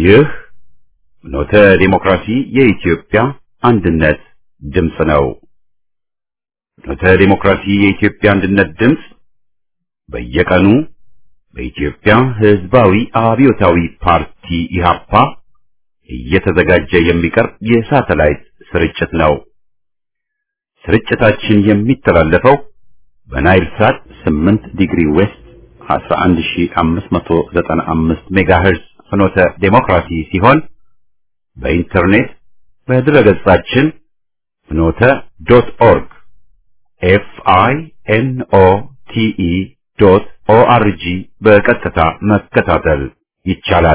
ይህ ኖተ ዲሞክራሲ የኢትዮጵያ አንድነት ድምፅ ነው። ኖተ ዲሞክራሲ የኢትዮጵያ አንድነት ድምፅ በየቀኑ በኢትዮጵያ ሕዝባዊ አብዮታዊ ፓርቲ ኢህአፓ እየተዘጋጀ የሚቀርብ የሳተላይት ስርጭት ነው። ስርጭታችን የሚተላለፈው በናይል ሳት 8 ዲግሪ ዌስት 11595 ሜጋሄርዝ ፍኖተ ዴሞክራሲ ሲሆን በኢንተርኔት በድረገጻችን ፍኖተ ዶት ኦርግ ኤፍ አይ ኤን ኦ ቲ ኢ ዶት ኦ አር ጂ በቀጥታ መከታተል ይቻላል።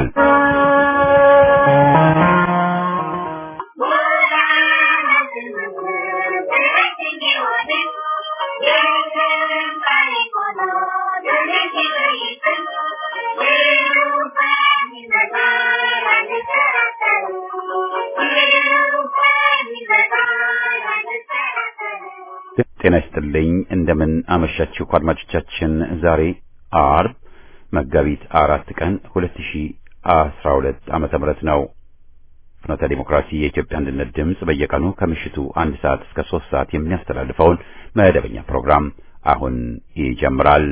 ጤና ይስጥልኝ። እንደምን አመሻችሁ አድማጮቻችን። ዛሬ አርብ መጋቢት አራት ቀን 2012 ዓመተ ምህረት ነው። ፍኖተ ዲሞክራሲ የኢትዮጵያ አንድነት ድምፅ በየቀኑ ከምሽቱ አንድ ሰዓት እስከ ሶስት ሰዓት የሚያስተላልፈውን መደበኛ ፕሮግራም አሁን ይጀምራል።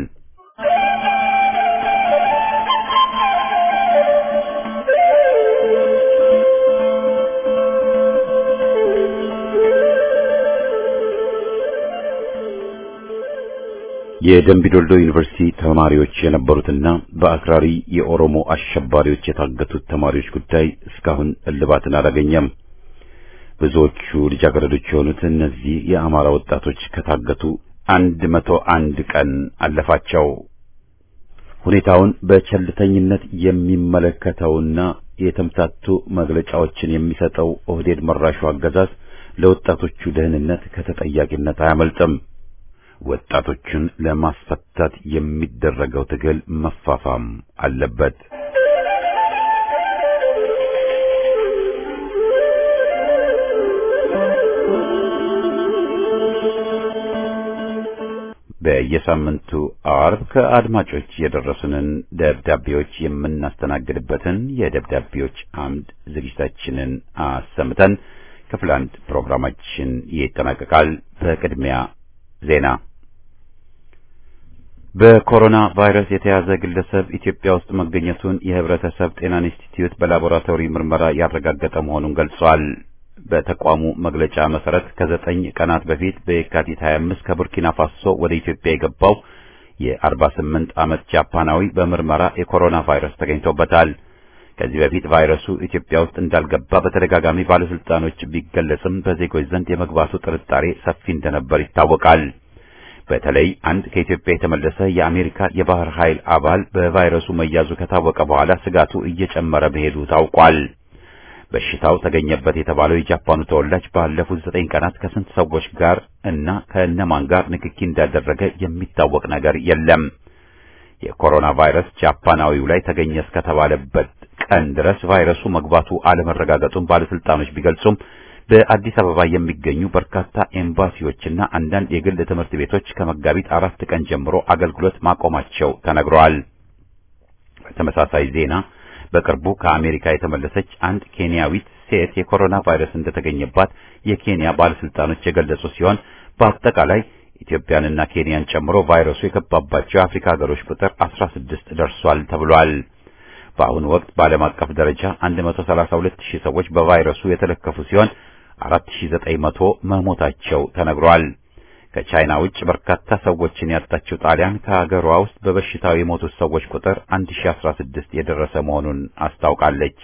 የደምቢዶልዶ ዩኒቨርሲቲ ተማሪዎች የነበሩትና በአክራሪ የኦሮሞ አሸባሪዎች የታገቱት ተማሪዎች ጉዳይ እስካሁን እልባትን አላገኘም። ብዙዎቹ ልጃገረዶች የሆኑት እነዚህ የአማራ ወጣቶች ከታገቱ አንድ መቶ አንድ ቀን አለፋቸው። ሁኔታውን በቸልተኝነት የሚመለከተውና የተምታቱ መግለጫዎችን የሚሰጠው ኦህዴድ መራሹ አገዛዝ ለወጣቶቹ ደህንነት ከተጠያቂነት አያመልጥም። ወጣቶችን ለማስፈታት የሚደረገው ትግል መፋፋም አለበት። በየሳምንቱ አርብ ከአድማጮች የደረሱንን ደብዳቤዎች የምናስተናግድበትን የደብዳቤዎች አምድ ዝግጅታችንን አሰምተን ክፍል አንድ ፕሮግራማችን ይጠናቀቃል። በቅድሚያ ዜና በኮሮና ቫይረስ የተያዘ ግለሰብ ኢትዮጵያ ውስጥ መገኘቱን የሕብረተሰብ ጤና ኢንስቲትዩት በላቦራቶሪ ምርመራ ያረጋገጠ መሆኑን ገልጿል። በተቋሙ መግለጫ መሰረት ከዘጠኝ ቀናት በፊት በየካቲት 25 ከቡርኪና ፋሶ ወደ ኢትዮጵያ የገባው የ48 ዓመት ጃፓናዊ በምርመራ የኮሮና ቫይረስ ተገኝቶበታል። ከዚህ በፊት ቫይረሱ ኢትዮጵያ ውስጥ እንዳልገባ በተደጋጋሚ ባለስልጣኖች ቢገለጽም በዜጎች ዘንድ የመግባቱ ጥርጣሬ ሰፊ እንደነበር ይታወቃል። በተለይ አንድ ከኢትዮጵያ የተመለሰ የአሜሪካ የባህር ኃይል አባል በቫይረሱ መያዙ ከታወቀ በኋላ ስጋቱ እየጨመረ መሄዱ ታውቋል። በሽታው ተገኘበት የተባለው የጃፓኑ ተወላጅ ባለፉት ዘጠኝ ቀናት ከስንት ሰዎች ጋር እና ከእነማን ጋር ንክኪ እንዳደረገ የሚታወቅ ነገር የለም። የኮሮና ቫይረስ ጃፓናዊው ላይ ተገኘ እስከተባለበት ቀን ድረስ ቫይረሱ መግባቱ አለመረጋገጡን ባለስልጣኖች ቢገልጹም በአዲስ አበባ የሚገኙ በርካታ ኤምባሲዎችና አንዳንድ የግል ትምህርት ቤቶች ከመጋቢት አራት ቀን ጀምሮ አገልግሎት ማቆማቸው ተነግረዋል። በተመሳሳይ ዜና በቅርቡ ከአሜሪካ የተመለሰች አንድ ኬንያዊት ሴት የኮሮና ቫይረስ እንደተገኘባት የኬንያ ባለስልጣኖች የገለጹ ሲሆን በአጠቃላይ ኢትዮጵያንና ኬንያን ጨምሮ ቫይረሱ የገባባቸው የአፍሪካ ሀገሮች ቁጥር 16 ደርሷል ተብሏል። በአሁኑ ወቅት በዓለም አቀፍ ደረጃ 132 ሺህ ሰዎች በቫይረሱ የተለከፉ ሲሆን 4900 መሞታቸው ተነግሯል። ከቻይና ውጭ በርካታ ሰዎችን ያጣችው ጣሊያን ከሀገሯ ውስጥ በበሽታው የሞቱት ሰዎች ቁጥር 1016 የደረሰ መሆኑን አስታውቃለች።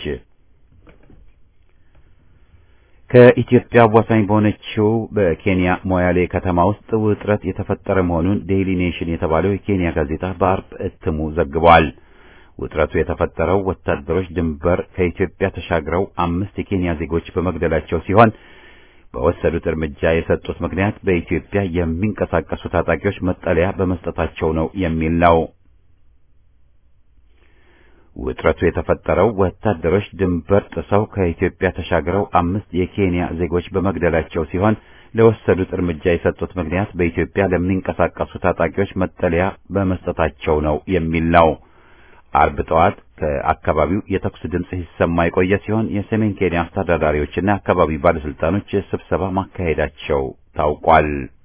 ከኢትዮጵያ አዋሳኝ በሆነችው በኬንያ ሞያሌ ከተማ ውስጥ ውጥረት የተፈጠረ መሆኑን ዴይሊ ኔሽን የተባለው የኬንያ ጋዜጣ በአርብ እትሙ ዘግቧል። ውጥረቱ የተፈጠረው ወታደሮች ድንበር ከኢትዮጵያ ተሻግረው አምስት የኬንያ ዜጎች በመግደላቸው ሲሆን በወሰዱት እርምጃ የሰጡት ምክንያት በኢትዮጵያ የሚንቀሳቀሱ ታጣቂዎች መጠለያ በመስጠታቸው ነው የሚል ነው። ውጥረቱ የተፈጠረው ወታደሮች ድንበር ጥሰው ከኢትዮጵያ ተሻግረው አምስት የኬንያ ዜጎች በመግደላቸው ሲሆን ለወሰዱት እርምጃ የሰጡት ምክንያት በኢትዮጵያ ለሚንቀሳቀሱ ታጣቂዎች መጠለያ በመስጠታቸው ነው የሚል ነው። አርብ ጠዋት ከአካባቢው የተኩስ ድምፅ ሲሰማ የቆየ ሲሆን የሰሜን ኬንያ አስተዳዳሪዎችና የአካባቢው ባለስልጣኖች ስብሰባ ማካሄዳቸው ታውቋል።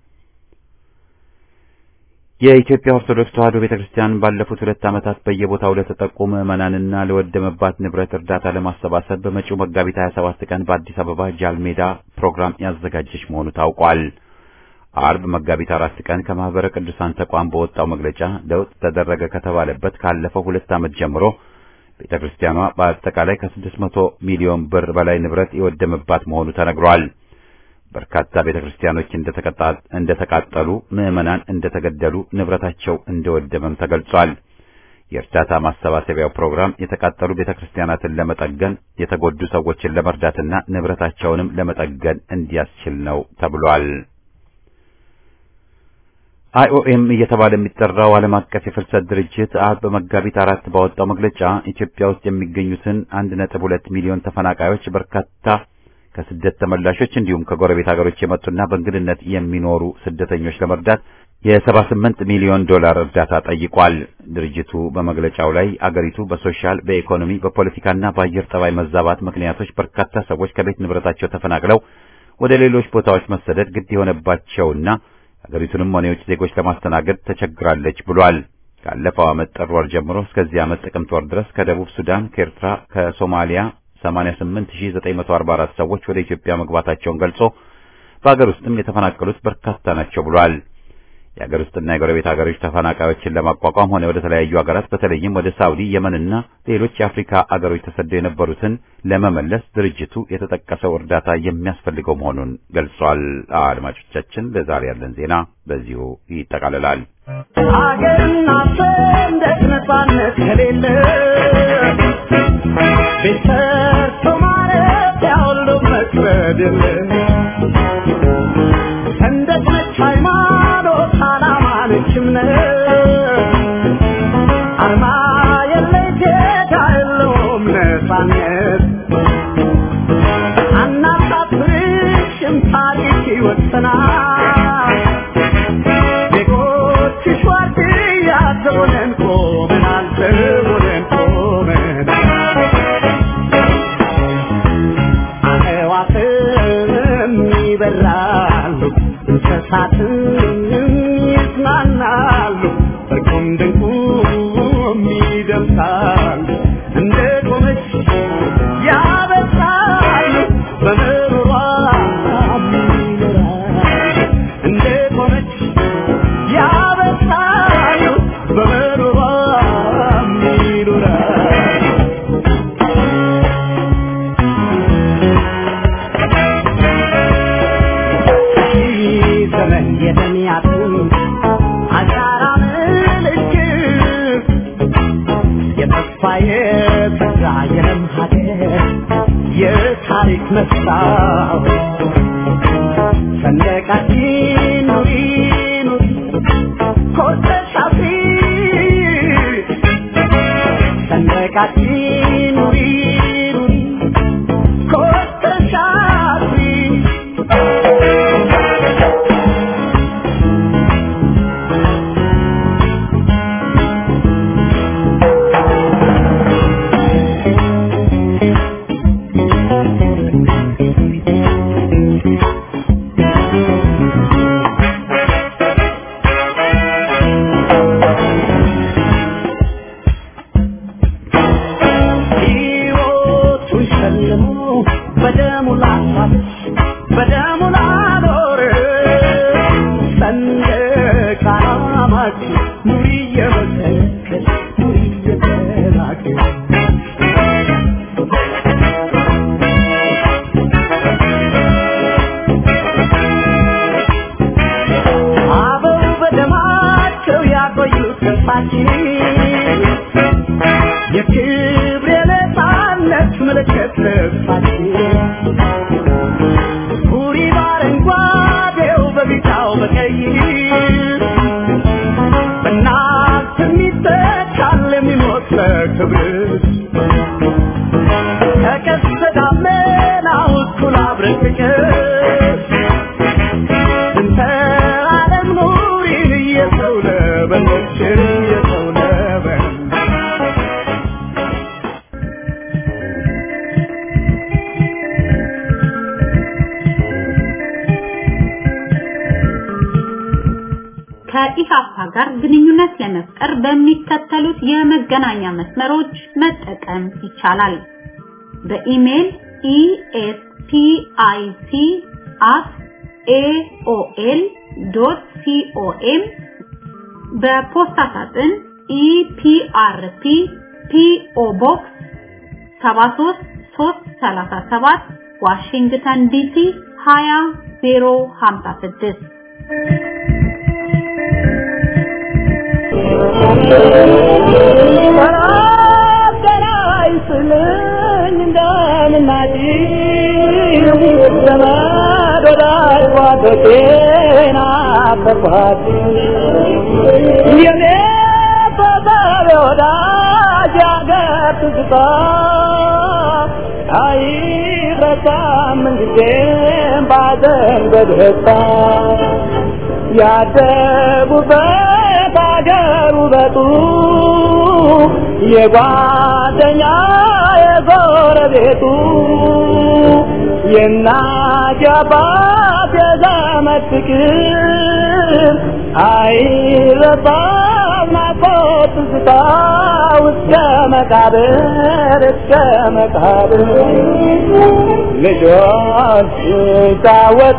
የኢትዮጵያ ኦርቶዶክስ ተዋሕዶ ቤተክርስቲያን ባለፉት ሁለት ዓመታት በየቦታው ለተጠቁ ምዕመናንና ለወደመባት ንብረት እርዳታ ለማሰባሰብ በመጪው መጋቢት 27 ቀን በአዲስ አበባ ጃልሜዳ ፕሮግራም ያዘጋጀች መሆኑ ታውቋል። አርብ መጋቢት አራት ቀን ከማህበረ ቅዱሳን ተቋም በወጣው መግለጫ ለውጥ ተደረገ ከተባለበት ካለፈው ሁለት ዓመት ጀምሮ ቤተክርስቲያኗ በአጠቃላይ ከ600 ሚሊዮን ብር በላይ ንብረት የወደመባት መሆኑ ተነግሯል። በርካታ ቤተክርስቲያኖች እንደተቃጠሉ፣ ምዕመናን እንደተገደሉ፣ ንብረታቸው እንደወደመም ተገልጿል። የእርዳታ ማሰባሰቢያው ፕሮግራም የተቃጠሉ ቤተክርስቲያናትን ለመጠገን፣ የተጎዱ ሰዎችን ለመርዳትና ንብረታቸውንም ለመጠገን እንዲያስችል ነው ተብሏል። አይኦኤም እየተባለ የሚጠራው ዓለም አቀፍ የፍልሰት ድርጅት አርብ በመጋቢት አራት ባወጣው መግለጫ ኢትዮጵያ ውስጥ የሚገኙትን አንድ ነጥብ ሁለት ሚሊዮን ተፈናቃዮች በርካታ ከስደት ተመላሾች እንዲሁም ከጎረቤት ሀገሮች የመጡና በእንግድነት የሚኖሩ ስደተኞች ለመርዳት የሰባ ስምንት ሚሊዮን ዶላር እርዳታ ጠይቋል። ድርጅቱ በመግለጫው ላይ አገሪቱ በሶሻል፣ በኢኮኖሚ፣ በፖለቲካና በአየር ጠባይ መዛባት ምክንያቶች በርካታ ሰዎች ከቤት ንብረታቸው ተፈናቅለው ወደ ሌሎች ቦታዎች መሰደድ ግድ የሆነባቸውና ሀገሪቱንም ሆነ የውጭ ዜጎች ለማስተናገድ ተቸግራለች ብሏል። ካለፈው ዓመት ጥር ወር ጀምሮ እስከዚህ ዓመት ጥቅምት ወር ድረስ ከደቡብ ሱዳን፣ ከኤርትራ፣ ከሶማሊያ 88944 ሰዎች ወደ ኢትዮጵያ መግባታቸውን ገልጾ በሀገር ውስጥም የተፈናቀሉት በርካታ ናቸው ብሏል። የሀገር ውስጥና የጎረቤት ሀገሮች ተፈናቃዮችን ለማቋቋም ሆነ ወደ ተለያዩ ሀገራት በተለይም ወደ ሳውዲ፣ የመንና ሌሎች የአፍሪካ አገሮች ተሰደው የነበሩትን ለመመለስ ድርጅቱ የተጠቀሰው እርዳታ የሚያስፈልገው መሆኑን ገልጿል። አድማጮቻችን፣ ለዛሬ ያለን ዜና በዚሁ ይጠቃልላል። ሀገርና ሰንደቅ ነጻነት ከሌለ ቤተሰብ ማለት ያሁሉ መክበድ የለ ሰንደቅ ነች ሃይማኖት፣ ዓላማ ነች እምነት አርማ የለይ ጌታ የለውም ነጻነት አናሳፍርሽም ታሪክ ይወሰናል ዜጎችሽ ዋርድያ ዘቦነን ቆመናል ዘቦነን ቆመናል አዕዋፍም ይበራሉ እንስሳትም ይዝናናሉ እርቁም ድንቁም ይደምሳሉ እንደ ቆመች ያበሳሉ በምሮሯ ይኖራሉ እንደ ቆመች ያበሳሉ በምሮሯ ይኖራሉ ዘመን የተሚያቱ አሻራ ምልክት የተስፋ የተስፋ የለም ሀገር የታሪክ መስታወት ሰንደቃችን ኑሪ ኑሪ ኮርተሽ አፍሪ ሰንደቃችን ኑሪ ኑሪ ኮርተሽ አፍሪ ሕይወቱን ሸልሞ በደሙ ላሳለች በደሙ ላኖር ሰንደቅ ዓላማችን ኑሪ እየመሰከች ኑሪ እየተናገር አበው በደማቸው ያቆዩት ተስፋችን የክብር የነፃነት ምልክት ልብሳችን ሁሪ በአረንጓዴው በቢጫው በቀይ በእናት የሚተካል የሚሞት ለክብር ከቀስተ ደመናው እኩል አብረን ፍቅር እንተ ዓለም ኑሪን እየሰው ለበለችን እየሰው ለበል ጋር ግንኙነት ለመፍጠር በሚከተሉት የመገናኛ መስመሮች መጠቀም ይቻላል። በኢሜል espic@aol.com በፖስታ ሳጥን ኢፒአርፒ ፒኦ ቦክስ 73337 ዋሽንግተን ዲሲ 20056 ያደጉበት አገር ውበቱ የጓደኛ የጎረቤቱ የእናት የአባት የዘመድ ፍቅር አይረሳም ናፍቆት ትዝታ እስከ መቃብር እስከ መቃብር ልጆች ሲጫወቱ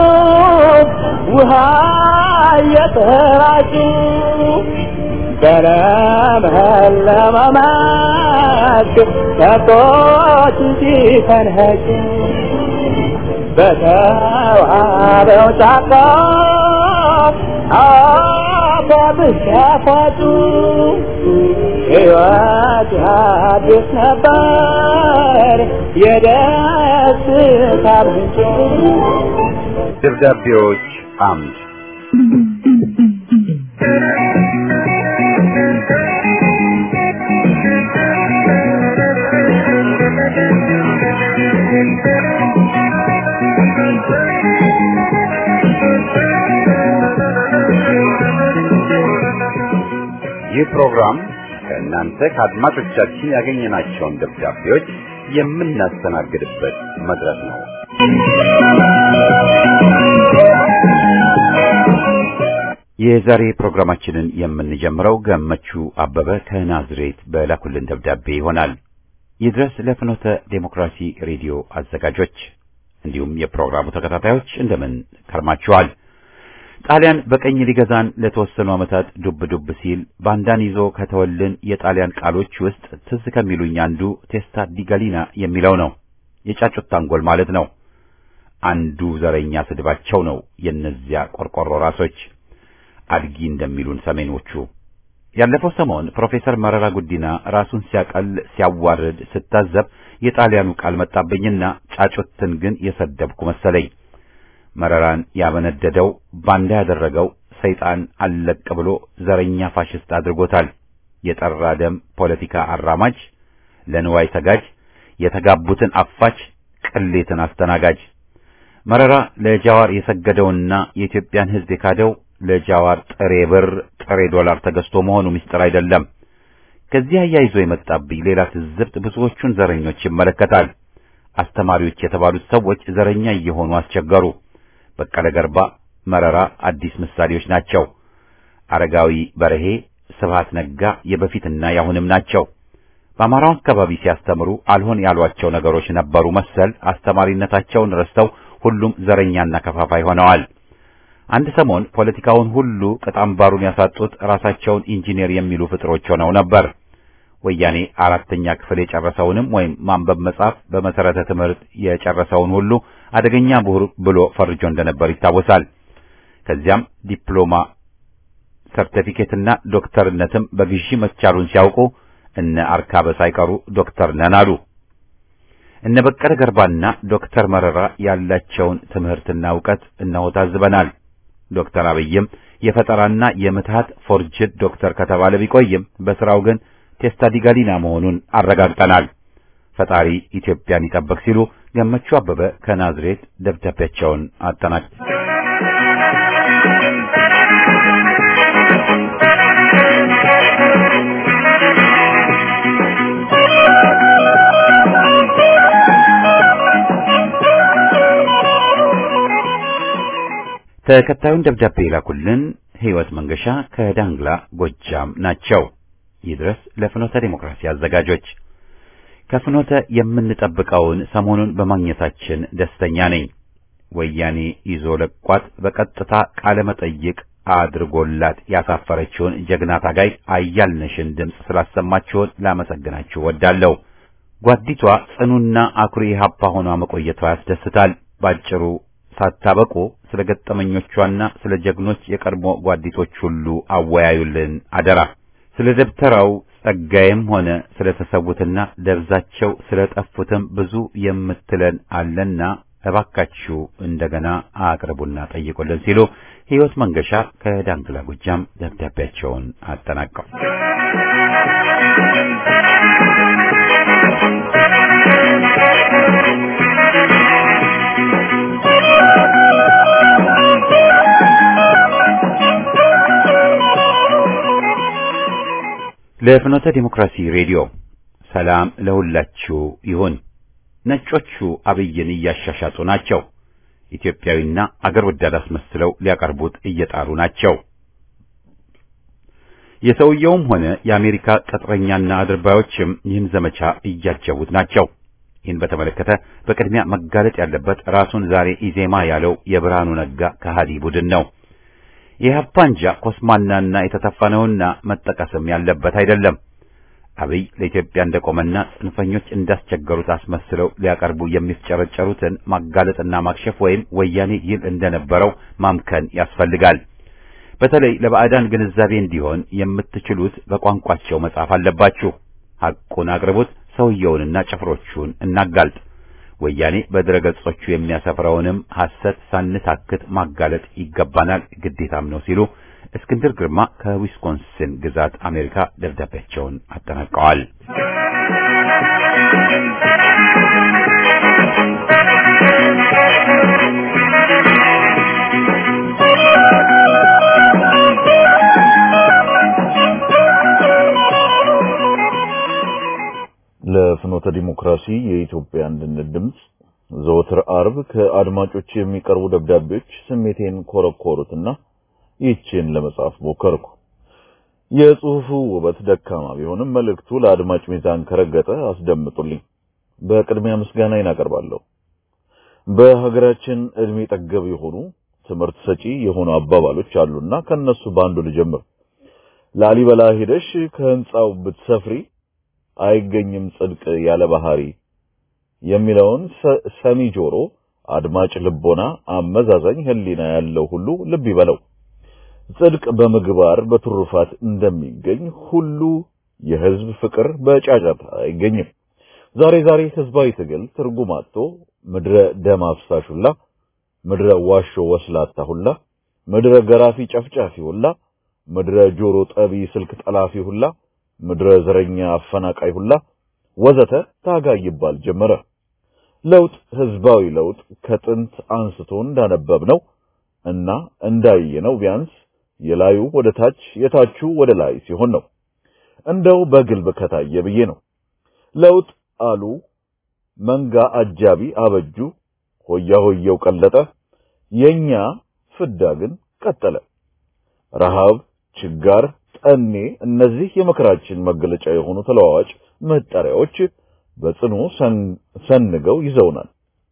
ውሃ እየተራጩ በለመለመ መስክ ከብቶች ሲፈንሄጩ በተዋበው ጫካ አባብስ ያፋጩ ሕይወት አዲስ ነበር የደስታ ምንጭ ደብዳቤዎች አምድ ይህ ፕሮግራም ከእናንተ ከአድማጮቻችን ያገኘናቸውን ደብዳቤዎች የምናስተናግድበት መድረክ ነው። የዛሬ ፕሮግራማችንን የምንጀምረው ገመቹ አበበ ከናዝሬት በላኩልን ደብዳቤ ይሆናል። ይድረስ ለፍኖተ ዴሞክራሲ ሬዲዮ አዘጋጆች እንዲሁም የፕሮግራሙ ተከታታዮች እንደምን ከርማችኋል? ጣሊያን በቀኝ ሊገዛን ለተወሰኑ ዓመታት ዱብ ዱብ ሲል ባንዳን ይዞ ከተወልን የጣሊያን ቃሎች ውስጥ ትዝ ከሚሉኝ አንዱ ቴስታ ዲጋሊና የሚለው ነው። የጫጩት ታንጎል ማለት ነው። አንዱ ዘረኛ ስድባቸው ነው የእነዚያ ቆርቆሮ ራሶች አድጊ እንደሚሉን ሰሜኖቹ። ያለፈው ሰሞን ፕሮፌሰር መረራ ጉዲና ራሱን ሲያቀል ሲያዋርድ ስታዘብ የጣሊያኑ ቃል መጣብኝና ጫጩትን ግን የሰደብኩ መሰለኝ። መረራን ያበነደደው ባንዳ ያደረገው ሰይጣን አለቅ ብሎ ዘረኛ ፋሽስት አድርጎታል። የጠራ ደም ፖለቲካ አራማጅ፣ ለንዋይ ሰጋጅ፣ የተጋቡትን አፋች፣ ቅሌትን አስተናጋጅ። መረራ ለጃዋር የሰገደውና የኢትዮጵያን ሕዝብ የካደው ለጃዋር ጥሬ ብር ጥሬ ዶላር ተገዝቶ መሆኑ ምስጢር አይደለም። ከዚህ አያይዞ የመጣብኝ ሌላ ትዝብት ብዙዎቹን ዘረኞች ይመለከታል። አስተማሪዎች የተባሉት ሰዎች ዘረኛ እየሆኑ አስቸገሩ። በቀለ ገርባ፣ መረራ አዲስ ምሳሌዎች ናቸው። አረጋዊ በርሄ፣ ስብሃት ነጋ የበፊትና ያሁንም ናቸው። በአማራው አካባቢ ሲያስተምሩ አልሆን ያሏቸው ነገሮች ነበሩ መሰል አስተማሪነታቸውን ረስተው ሁሉም ዘረኛና ከፋፋይ ሆነዋል። አንድ ሰሞን ፖለቲካውን ሁሉ ቅጣምባሩን ያሳጡት ራሳቸውን ኢንጂነር የሚሉ ፍጥሮች ሆነው ነበር። ወያኔ አራተኛ ክፍል የጨረሰውንም ወይም ማንበብ መጻፍ በመሰረተ ትምህርት የጨረሰውን ሁሉ አደገኛ ምሁር ብሎ ፈርጆ እንደነበር ይታወሳል። ከዚያም ዲፕሎማ ሰርቲፊኬትና ዶክተርነትም በግዢ መቻሉን ሲያውቁ እነ አርካበ ሳይቀሩ ዶክተር ነን አሉ። እነ በቀለ ገርባና ዶክተር መረራ ያላቸውን ትምህርትና ዕውቀት እነሆ ታዝበናል። ዶክተር አብይም የፈጠራና የምትሃት ፎርጅድ ዶክተር ከተባለ ቢቆይም በስራው ግን ቴስታ ዲጋሊና መሆኑን አረጋግጠናል። ፈጣሪ ኢትዮጵያን ይጠብቅ ሲሉ ገመቹ አበበ ከናዝሬት ደብዳቤያቸውን አጠናቅ ተከታዩን ደብዳቤ ይላኩልን ህይወት መንገሻ ከዳንግላ ጎጃም ናቸው። ይድረስ ለፍኖተ ዲሞክራሲ አዘጋጆች። ከፍኖተ የምንጠብቀውን ሰሞኑን በማግኘታችን ደስተኛ ነኝ። ወያኔ ይዞ ለቋት በቀጥታ ቃለ መጠይቅ አድርጎላት ያሳፈረችውን ጀግና ታጋይ አያልነሽን ድምፅ ስላሰማችሁን ላመሰግናችሁ ወዳለሁ። ጓዲቷ ጽኑና አኩሪ ሀፓ ሆኗ መቆየቷ ያስደስታል። ባጭሩ ሳታበቁ ስለ ገጠመኞቿና ስለ ጀግኖች የቀድሞ ጓዲቶች ሁሉ አወያዩልን አደራ። ስለ ደብተራው ጸጋዬም ሆነ ስለ ተሰዉትና ደብዛቸው ስለ ጠፉትም ብዙ የምትለን አለና እባካችሁ እንደገና አቅርቡና ጠይቁልን ሲሉ ሕይወት መንገሻ ከዳንግላ ጎጃም ደብዳቤያቸውን አጠናቀው ለፍኖተ ዲሞክራሲ ሬዲዮ ሰላም ለሁላችሁ ይሁን። ነጮቹ አብይን እያሻሻጡ ናቸው። ኢትዮጵያዊና አገር ወዳድ አስመስለው ሊያቀርቡት እየጣሩ ናቸው። የሰውየውም ሆነ የአሜሪካ ቅጥረኛና አድርባዮችም ይህን ዘመቻ እያጀቡት ናቸው። ይህን በተመለከተ በቅድሚያ መጋለጥ ያለበት ራሱን ዛሬ ኢዜማ ያለው የብርሃኑ ነጋ ከሃዲ ቡድን ነው። የኢህአፓ አንጃ ኮስማናና የተተፋ ነውና መጠቀስም ያለበት አይደለም። አብይ ለኢትዮጵያ እንደቆመና ጽንፈኞች እንዳስቸገሩት አስመስለው ሊያቀርቡ የሚፍጨረጨሩትን ማጋለጥና ማክሸፍ ወይም ወያኔ ይል እንደነበረው ማምከን ያስፈልጋል። በተለይ ለባዕዳን ግንዛቤ እንዲሆን የምትችሉት በቋንቋቸው መጻፍ አለባችሁ። ሐቁን አቅርቡት። ሰውየውንና ጭፍሮቹን እናጋልጥ። ወያኔ በድረገጾቹ የሚያሰፍረውንም ሐሰት ሳንታክት ማጋለጥ ይገባናል፣ ግዴታም ነው ሲሉ እስክንድር ግርማ ከዊስኮንሲን ግዛት አሜሪካ ደብዳቤያቸውን አጠናቀዋል። ለፍኖተ ዲሞክራሲ የኢትዮጵያ አንድነት ድምፅ ዘወትር አርብ ከአድማጮች የሚቀርቡ ደብዳቤዎች ስሜቴን ኮረኮሩትና ይህችን ለመጻፍ ሞከርኩ። የጽሑፉ ውበት ደካማ ቢሆንም መልእክቱ ለአድማጭ ሚዛን ከረገጠ አስደምጡልኝ። በቅድሚያ ምስጋናዬን አቀርባለሁ። በሀገራችን እድሜ ጠገብ የሆኑ ትምህርት ሰጪ የሆኑ አባባሎች አሉና ከነሱ በአንዱ ልጀምር። ላሊበላ ሄደሽ ከህንጻው ብትሰፍሪ አይገኝም ጽድቅ ያለ ባህሪ የሚለውን ሰሚ ጆሮ፣ አድማጭ ልቦና፣ አመዛዛኝ ህሊና ያለው ሁሉ ልብ ይበለው። ጽድቅ በምግባር በትሩፋት እንደሚገኝ ሁሉ የህዝብ ፍቅር በጫጫታ አይገኝም። ዛሬ ዛሬ ህዝባዊ ትግል ትርጉም አጥቶ ምድረ ደም አፍሳሽ ሁላ፣ ምድረ ዋሾ ወስላታ ሁላ፣ ምድረ ገራፊ ጨፍጫፊ ሁላ፣ ምድረ ጆሮ ጠቢ ስልክ ጠላፊ ሁላ፣ ምድረ ዘረኛ አፈናቃይ ሁላ ወዘተ ታጋይ ይባል ጀመረ። ለውጥ ህዝባዊ ለውጥ ከጥንት አንስቶ እንዳነበብነው እና እንዳየነው ቢያንስ የላዩ ወደ ታች የታቹ ወደ ላይ ሲሆን ነው። እንደው በግልብ ከታየ ብዬ ነው። ለውጥ አሉ መንጋ አጃቢ አበጁ፣ ሆያ ሆየው ቀለጠ፣ የኛ ፍዳ ግን ቀጠለ። ረሃብ፣ ችጋር፣ ጠኔ እነዚህ የመከራችን መገለጫ የሆኑ ተለዋዋጭ መጠሪያዎች በጽኑ ሰንገው ይዘውናል።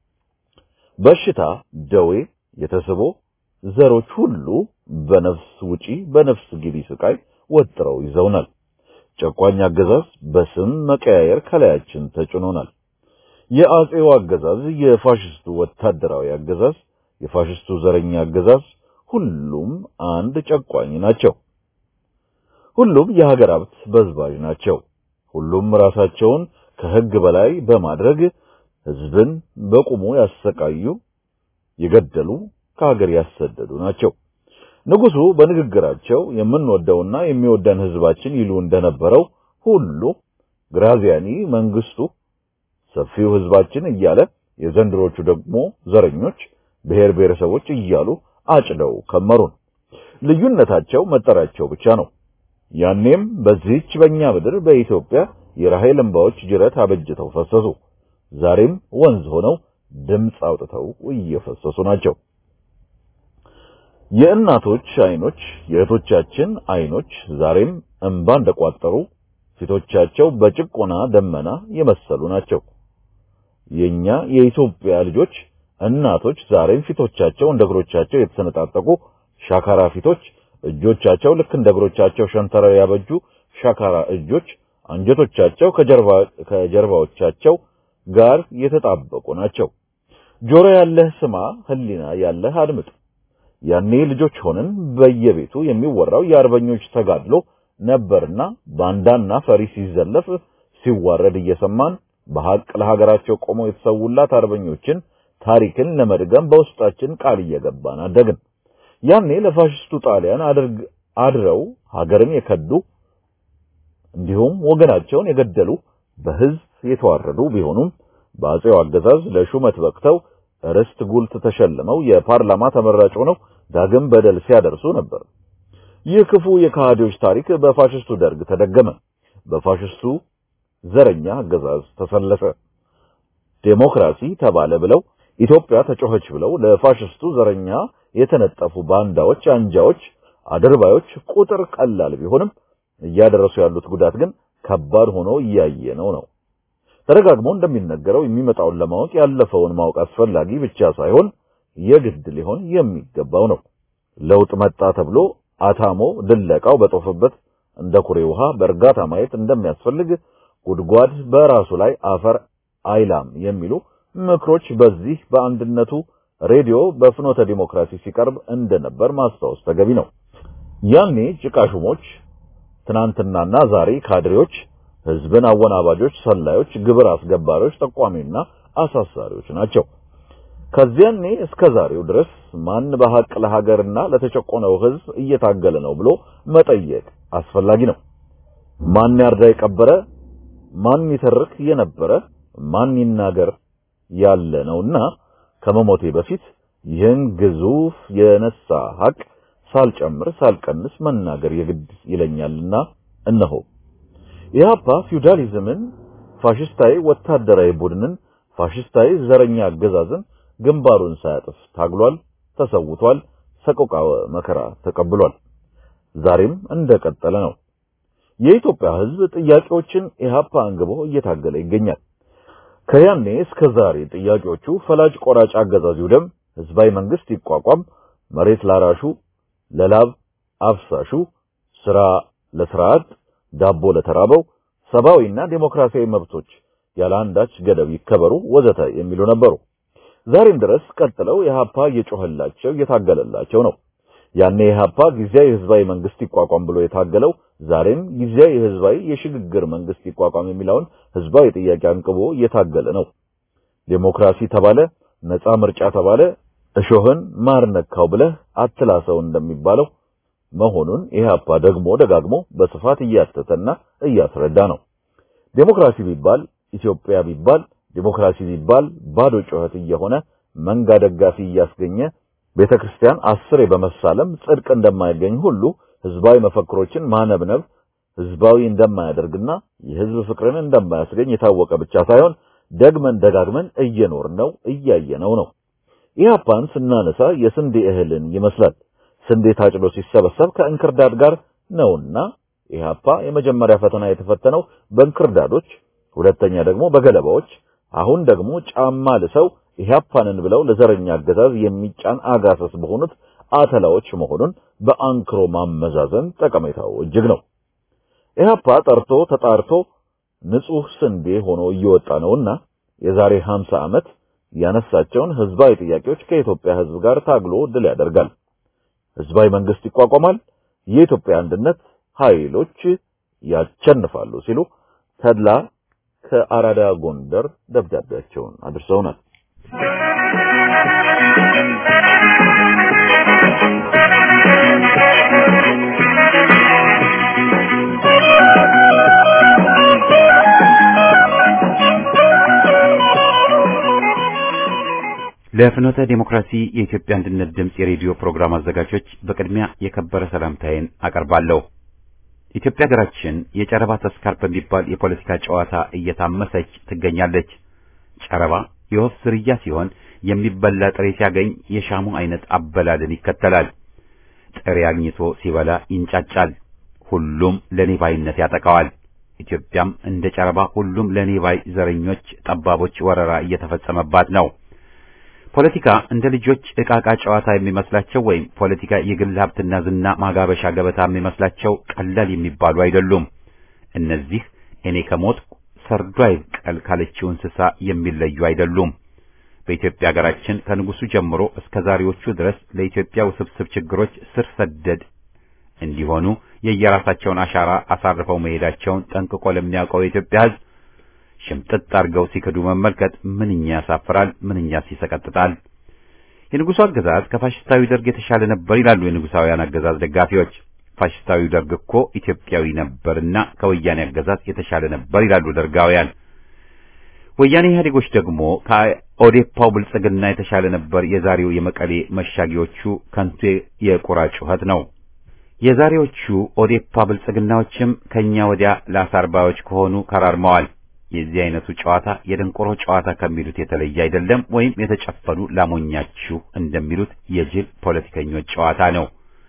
በሽታ፣ ደዌ፣ የተስቦ ዘሮች ሁሉ በነፍስ ውጪ በነፍስ ግቢ ስቃይ ወጥረው ይዘውናል። ጨቋኝ አገዛዝ በስም መቀያየር ከላያችን ተጭኖናል። የአጼው አገዛዝ፣ የፋሽስቱ ወታደራዊ አገዛዝ፣ የፋሽስቱ ዘረኛ አገዛዝ ሁሉም አንድ ጨቋኝ ናቸው። ሁሉም የሀገር ሀብት በዝባዥ ናቸው። ሁሉም ራሳቸውን ከሕግ በላይ በማድረግ ሕዝብን በቁሙ ያሰቃዩ፣ የገደሉ፣ ከሀገር ያሰደዱ ናቸው። ንጉሱ በንግግራቸው የምንወደውና የሚወደን ሕዝባችን ይሉ እንደነበረው ሁሉ ግራዚያኒ መንግስቱ ሰፊው ሕዝባችን እያለ የዘንድሮቹ ደግሞ ዘረኞች ብሔር ብሔረሰቦች እያሉ አጭደው ከመሩን። ልዩነታቸው መጠሪያቸው ብቻ ነው። ያኔም በዚህች በእኛ ምድር በኢትዮጵያ የራሔል እንባዎች ጅረት አበጅተው ፈሰሱ። ዛሬም ወንዝ ሆነው ድምፅ አውጥተው እየፈሰሱ ናቸው። የእናቶች አይኖች የእህቶቻችን አይኖች ዛሬም እንባ እንደቋጠሩ ፊቶቻቸው በጭቆና ደመና የመሰሉ ናቸው። የኛ የኢትዮጵያ ልጆች እናቶች ዛሬም ፊቶቻቸው እንደ እግሮቻቸው የተሰነጣጠቁ ሻካራ ፊቶች፣ እጆቻቸው ልክ እንደ እግሮቻቸው ሸንተረር ያበጁ ሻካራ እጆች፣ አንጀቶቻቸው ከጀርባ ከጀርባዎቻቸው ጋር የተጣበቁ ናቸው። ጆሮ ያለህ ስማ፣ ህሊና ያለህ አድምጥ። ያኔ ልጆች ሆነን በየቤቱ የሚወራው የአርበኞች ተጋድሎ ነበርና ባንዳና ፈሪ ሲዘለፍ ሲዋረድ እየሰማን በሐቅ ለሀገራቸው ቆመው የተሰውላት አርበኞችን ታሪክን ለመድገም በውስጣችን ቃል እየገባን አደግን። ያኔ ለፋሽስቱ ጣሊያን አድርግ አድረው ሀገርን የከዱ እንዲሁም ወገናቸውን የገደሉ በህዝብ የተዋረዱ ቢሆኑም በአጼው አገዛዝ ለሹመት በቅተው ርስት ጉልት ተሸልመው የፓርላማ ተመራጭ ሆነው ዳግም በደል ሲያደርሱ ነበር። ይህ ክፉ የከሃዲዎች ታሪክ በፋሽስቱ ደርግ ተደገመ። በፋሽስቱ ዘረኛ አገዛዝ ተሰለፈ። ዴሞክራሲ ተባለ ብለው ኢትዮጵያ ተጮኸች ብለው ለፋሽስቱ ዘረኛ የተነጠፉ ባንዳዎች፣ አንጃዎች፣ አድርባዮች ቁጥር ቀላል ቢሆንም እያደረሱ ያሉት ጉዳት ግን ከባድ ሆኖ እያየነው ነው። ተደጋግሞ እንደሚነገረው የሚመጣውን ለማወቅ ያለፈውን ማወቅ አስፈላጊ ብቻ ሳይሆን የግድ ሊሆን የሚገባው ነው። ለውጥ መጣ ተብሎ አታሞ ድለቃው በጦፈበት እንደ ኩሬ ውሃ በእርጋታ ማየት እንደሚያስፈልግ ጉድጓድ በራሱ ላይ አፈር አይላም የሚሉ ምክሮች በዚህ በአንድነቱ ሬዲዮ በፍኖተ ዲሞክራሲ ሲቀርብ እንደነበር ማስታወስ ተገቢ ነው። ያኔ ጭቃሹሞች፣ ትናንትናና ዛሬ ካድሬዎች፣ ህዝብን አወናባጆች፣ ሰላዮች፣ ግብር አስገባሪዎች፣ ጠቋሚና አሳሳሪዎች ናቸው። ከዚያኔ እስከ ዛሬው ድረስ ማን በሐቅ ለሀገርና ለተጨቆነው ህዝብ እየታገለ ነው ብሎ መጠየቅ አስፈላጊ ነው። ማን ያርዳ የቀበረ፣ ማን ይተርክ የነበረ፣ ማን ይናገር ያለ ነውና ከመሞቴ በፊት ይህን ግዙፍ የነሳ ሐቅ ሳልጨምር ሳልቀንስ መናገር የግድ ይለኛልና እነሆ ኢህአፓ ፊውዳሊዝምን፣ ፋሽስታዊ ወታደራዊ ቡድንን፣ ፋሽስታዊ ዘረኛ አገዛዝን ግንባሩን ሳያጥፍ ታግሏል፣ ተሰውቷል፣ ሰቆቃወ መከራ ተቀብሏል። ዛሬም እንደቀጠለ ነው። የኢትዮጵያ ህዝብ ጥያቄዎችን ኢህአፓ አንግቦ እየታገለ ይገኛል። ከያኔ እስከ ዛሬ ጥያቄዎቹ ፈላጭ ቆራጭ አገዛዝ ይውደም፣ ህዝባዊ መንግስት ይቋቋም፣ መሬት ላራሹ፣ ለላብ አፍሳሹ፣ ስራ ለስርዓት፣ ዳቦ ለተራበው፣ ሰብአዊና ዴሞክራሲያዊ መብቶች ያለ አንዳች ገደብ ይከበሩ ወዘተ የሚሉ ነበሩ። ዛሬም ድረስ ቀጥለው ኢህአፓ እየጮህላቸው እየታገለላቸው ነው። ያኔ ኢህአፓ ጊዜያዊ ህዝባዊ መንግስት ይቋቋም ብሎ የታገለው ዛሬም ጊዜያዊ ህዝባዊ የሽግግር መንግስት ይቋቋም የሚለውን ህዝባዊ ጥያቄ አንቅቦ እየታገለ ነው። ዴሞክራሲ ተባለ፣ ነፃ ምርጫ ተባለ፣ እሾህን ማር ነካው ብለህ አትላሰው እንደሚባለው መሆኑን ኢህአፓ ደግሞ ደጋግሞ በስፋት እያተተና እያስረዳ ነው። ዴሞክራሲ ቢባል ኢትዮጵያ ቢባል ዲሞክራሲ ቢባል ባዶ ጩኸት እየሆነ መንጋ ደጋፊ እያስገኘ ቤተክርስቲያን አስሬ በመሳለም ጽድቅ እንደማይገኝ ሁሉ ህዝባዊ መፈክሮችን ማነብነብ ህዝባዊ እንደማያደርግና የህዝብ ፍቅርን እንደማያስገኝ የታወቀ ብቻ ሳይሆን ደግመን ደጋግመን እየኖርነው እያየነው ነው። ኢህአፓን ስናነሳ የስንዴ እህልን ይመስላል። ስንዴ ታጭዶ ሲሰበሰብ ከእንክርዳድ ጋር ነውና ኢህአፓ የመጀመሪያ ፈተና የተፈተነው በእንክርዳዶች፣ ሁለተኛ ደግሞ በገለባዎች አሁን ደግሞ ጫማ ልሰው ኢህአፓንን ብለው ለዘረኛ አገዛዝ የሚጫን አጋሰስ በሆኑት አተላዎች መሆኑን በአንክሮ ማመዛዘን ጠቀሜታው እጅግ ነው። ኢህአፓ ጠርቶ ተጣርቶ ንጹህ ስንዴ ሆኖ እየወጣ ነውና የዛሬ 50 ዓመት ያነሳቸውን ህዝባዊ ጥያቄዎች ከኢትዮጵያ ህዝብ ጋር ታግሎ ድል ያደርጋል። ህዝባዊ መንግስት ይቋቋማል፣ የኢትዮጵያ አንድነት ኃይሎች ያቸንፋሉ ሲሉ ተድላ ከአራዳ ጎንደር ደብዳቤያቸውን አድርሰውናል። ለፍኖተ ዲሞክራሲ የኢትዮጵያ አንድነት ድምፅ የሬዲዮ ፕሮግራም አዘጋጆች በቅድሚያ የከበረ ሰላምታዬን አቀርባለሁ። ኢትዮጵያ ሀገራችን የጨረባ ተስካር በሚባል የፖለቲካ ጨዋታ እየታመሰች ትገኛለች። ጨረባ የወፍ ዝርያ ሲሆን የሚበላ ጥሬ ሲያገኝ የሻሙ አይነት አበላልን ይከተላል። ጥሬ አግኝቶ ሲበላ ይንጫጫል። ሁሉም ለኔ ባይነት ያጠቃዋል። ኢትዮጵያም እንደ ጨረባ ሁሉም ለኔ ባይ ዘረኞች፣ ጠባቦች ወረራ እየተፈጸመባት ነው። ፖለቲካ እንደ ልጆች ዕቃቃ ጨዋታ የሚመስላቸው ወይም ፖለቲካ የግል ሀብትና ዝና ማጋበሻ ገበታ የሚመስላቸው ቀላል የሚባሉ አይደሉም። እነዚህ እኔ ከሞት ሰርዶ አይብቀል ካለችው እንስሳ የሚለዩ አይደሉም። በኢትዮጵያ ሀገራችን ከንጉሱ ጀምሮ እስከ ዛሬዎቹ ድረስ ለኢትዮጵያ ውስብስብ ችግሮች ስር ሰደድ እንዲሆኑ የየራሳቸውን አሻራ አሳርፈው መሄዳቸውን ጠንቅቆ ለሚያውቀው የኢትዮጵያ ሕዝብ ሽምጥጥ አድርገው ሲክዱ መመልከት ምንኛ ያሳፍራል፣ ምንኛስ ይሰቀጥጣል። የንጉሱ አገዛዝ ከፋሽስታዊ ደርግ የተሻለ ነበር ይላሉ የንጉሳውያን አገዛዝ ደጋፊዎች። ፋሽስታዊ ደርግ እኮ ኢትዮጵያዊ ነበርና ከወያኔ አገዛዝ የተሻለ ነበር ይላሉ ደርጋውያን። ወያኔ ኢህአዴጎች ደግሞ ከኦዴፓው ብልጽግና የተሻለ ነበር የዛሬው የመቀሌ መሻጊዎቹ ከንቱ የቁራ ጩኸት ነው። የዛሬዎቹ ኦዴፓ ብልጽግናዎችም ከኛ ወዲያ ለአሳርባዮች ከሆኑ ከራርመዋል። የዚህ አይነቱ ጨዋታ የደንቆሮ ጨዋታ ከሚሉት የተለየ አይደለም፣ ወይም የተጨፈኑ ላሞኛችሁ እንደሚሉት የጅል ፖለቲከኞች ጨዋታ ነው።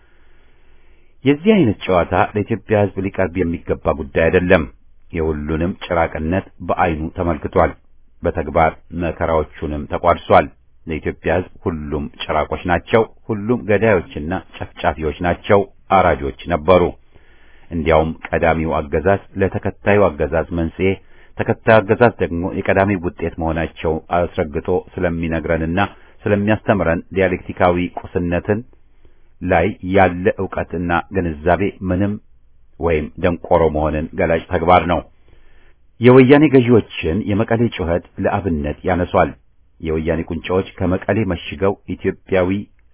የዚህ አይነት ጨዋታ ለኢትዮጵያ ሕዝብ ሊቀርብ የሚገባ ጉዳይ አይደለም። የሁሉንም ጭራቅነት በአይኑ ተመልክቷል። በተግባር መከራዎቹንም ተቋድሷል። ለኢትዮጵያ ሕዝብ ሁሉም ጭራቆች ናቸው። ሁሉም ገዳዮችና ጨፍጫፊዎች ናቸው። አራጆች ነበሩ። እንዲያውም ቀዳሚው አገዛዝ ለተከታዩ አገዛዝ መንስኤ፣ ተከታዩ አገዛዝ ደግሞ የቀዳሚው ውጤት መሆናቸው አስረግጦ ስለሚነግረንና ስለሚያስተምረን ዲያሌክቲካዊ ቁስነትን ላይ ያለ ዕውቀትና ግንዛቤ ምንም ወይም ደንቆሮ መሆንን ገላጭ ተግባር ነው። የወያኔ ገዢዎችን የመቀሌ ጩኸት ለአብነት ያነሷል። የወያኔ ቁንጫዎች ከመቀሌ መሽገው ኢትዮጵያዊ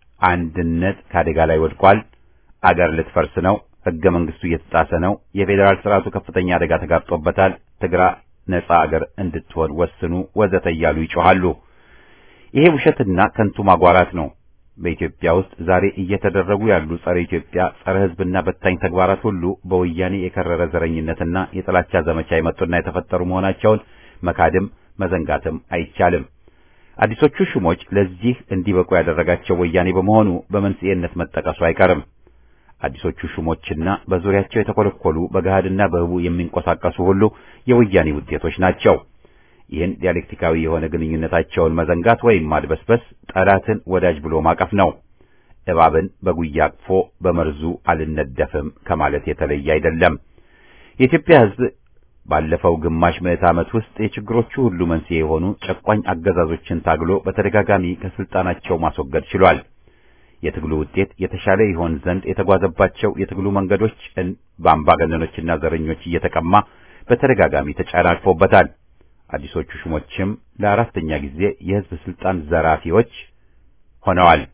አንድነት ከአደጋ ላይ ወድቋል፣ አገር ልትፈርስ ነው፣ ሕገ መንግስቱ እየተጣሰ ነው፣ የፌዴራል ስርዓቱ ከፍተኛ አደጋ ተጋርጦበታል፣ ትግራ ነጻ አገር እንድትሆን ወስኑ፣ ወዘተ እያሉ ይጮኻሉ። ይሄ ውሸትና ከንቱ ማጓራት ነው። በኢትዮጵያ ውስጥ ዛሬ እየተደረጉ ያሉ ጸረ ኢትዮጵያ፣ ጸረ ሕዝብና በታኝ ተግባራት ሁሉ በወያኔ የከረረ ዘረኝነትና የጥላቻ ዘመቻ የመጡና የተፈጠሩ መሆናቸውን መካድም መዘንጋትም አይቻልም። አዲሶቹ ሹሞች ለዚህ እንዲበቁ ያደረጋቸው ወያኔ በመሆኑ በመንስኤነት መጠቀሱ አይቀርም። አዲሶቹ ሹሞችና በዙሪያቸው የተኮለኮሉ በገሃድና በህቡ የሚንቀሳቀሱ ሁሉ የወያኔ ውጤቶች ናቸው። ይህን ዲያሌክቲካዊ የሆነ ግንኙነታቸውን መዘንጋት ወይም ማድበስበስ ጠላትን ወዳጅ ብሎ ማቀፍ ነው። እባብን በጉያ አቅፎ በመርዙ አልነደፍም ከማለት የተለየ አይደለም። የኢትዮጵያ ሕዝብ ባለፈው ግማሽ ምዕት ዓመት ውስጥ የችግሮቹ ሁሉ መንስኤ የሆኑ ጨቋኝ አገዛዞችን ታግሎ በተደጋጋሚ ከስልጣናቸው ማስወገድ ችሏል። የትግሉ ውጤት የተሻለ ይሆን ዘንድ የተጓዘባቸው የትግሉ መንገዶች በአምባገነኖችና ዘረኞች እየተቀማ በተደጋጋሚ ተጨናቅፎበታል። አዲሶቹ ሹሞችም ለአራተኛ ጊዜ የሕዝብ ስልጣን ዘራፊዎች ሆነዋል።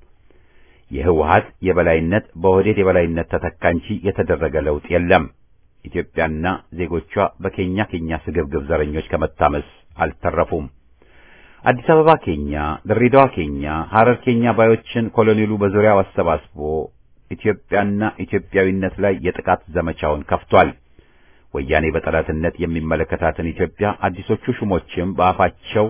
የህወሓት የበላይነት በኦህዴድ የበላይነት ተተካ እንጂ የተደረገ ለውጥ የለም። ኢትዮጵያና ዜጎቿ በኬኛ ኬኛ ስግብግብ ዘረኞች ከመታመስ አልተረፉም። አዲስ አበባ ኬኛ፣ ድሬዳዋ ኬኛ፣ ሐረር ኬኛ ባዮችን ኮሎኔሉ በዙሪያው አሰባስቦ ኢትዮጵያና ኢትዮጵያዊነት ላይ የጥቃት ዘመቻውን ከፍቷል። ወያኔ በጠላትነት የሚመለከታትን ኢትዮጵያ አዲሶቹ ሹሞችም በአፋቸው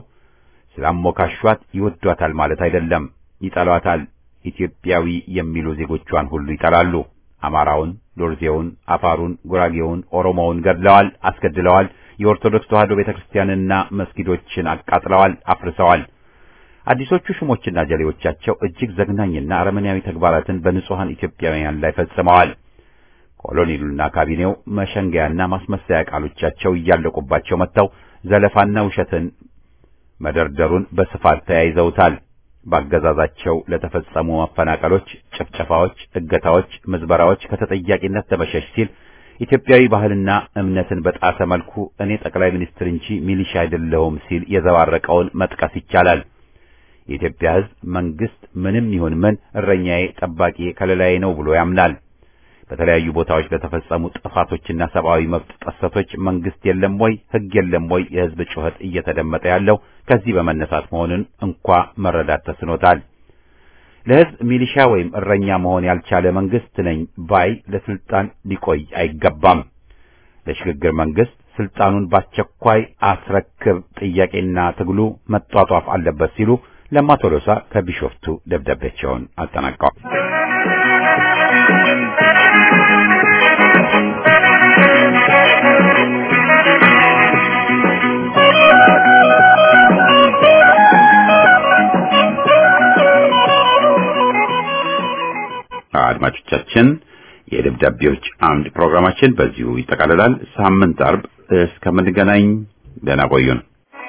ስላሞካሿት ይወዷታል ማለት አይደለም፣ ይጠሏታል። ኢትዮጵያዊ የሚሉ ዜጎቿን ሁሉ ይጠላሉ። አማራውን፣ ዶርዜውን፣ አፋሩን፣ ጉራጌውን፣ ኦሮሞውን ገድለዋል፣ አስገድለዋል። የኦርቶዶክስ ተዋሕዶ ቤተክርስቲያንና መስጊዶችን አቃጥለዋል፣ አፍርሰዋል። አዲሶቹ ሹሞችና ጀሌዎቻቸው እጅግ ዘግናኝና አረመኔያዊ ተግባራትን በንጹሐን ኢትዮጵያውያን ላይ ፈጽመዋል። ኮሎኔሉና ካቢኔው መሸንገያና ማስመሰያ ቃሎቻቸው እያለቁባቸው መጥተው ዘለፋና ውሸትን መደርደሩን በስፋት ተያይዘውታል። ባገዛዛቸው ለተፈጸሙ መፈናቀሎች፣ ጭፍጨፋዎች፣ እገታዎች፣ ምዝበራዎች ከተጠያቂነት ለመሸሽ ሲል ኢትዮጵያዊ ባህልና እምነትን በጣሰ መልኩ እኔ ጠቅላይ ሚኒስትር እንጂ ሚሊሻ አይደለሁም ሲል የዘባረቀውን መጥቀስ ይቻላል። የኢትዮጵያ ሕዝብ መንግስት ምንም ይሁን ምን እረኛዬ፣ ጠባቂ፣ ከለላዬ ነው ብሎ ያምናል። በተለያዩ ቦታዎች ለተፈጸሙ ጥፋቶችና ሰብአዊ መብት ጥሰቶች መንግስት የለም ወይ ሕግ የለም ወይ የሕዝብ ጩኸት እየተደመጠ ያለው ከዚህ በመነሳት መሆኑን እንኳ መረዳት ተስኖታል። ለሕዝብ ሚሊሻ ወይም እረኛ መሆን ያልቻለ መንግስት ነኝ ባይ ለስልጣን ሊቆይ አይገባም። ለሽግግር መንግስት ስልጣኑን በአስቸኳይ አስረክብ ጥያቄና ትግሉ መጧጧፍ አለበት ሲሉ ለማ ቶሎሳ ከቢሾፍቱ ደብዳቤያቸውን አጠናቀዋል። አድማጮቻችን የደብዳቤዎች አምድ ፕሮግራማችን በዚሁ ይጠቃልላል። ሳምንት አርብ እስከምንገናኝ ደህና ቆዩን።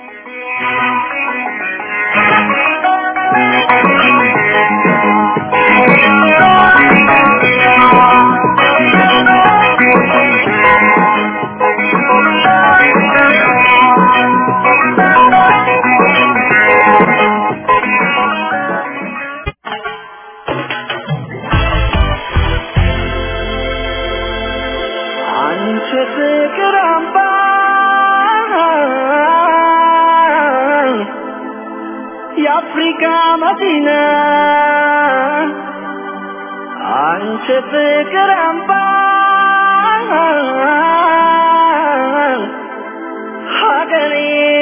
አንቺ ፍቅር አምባ የአፍሪካ መዲና አንቺ ፍቅር አምባ ሀገሬ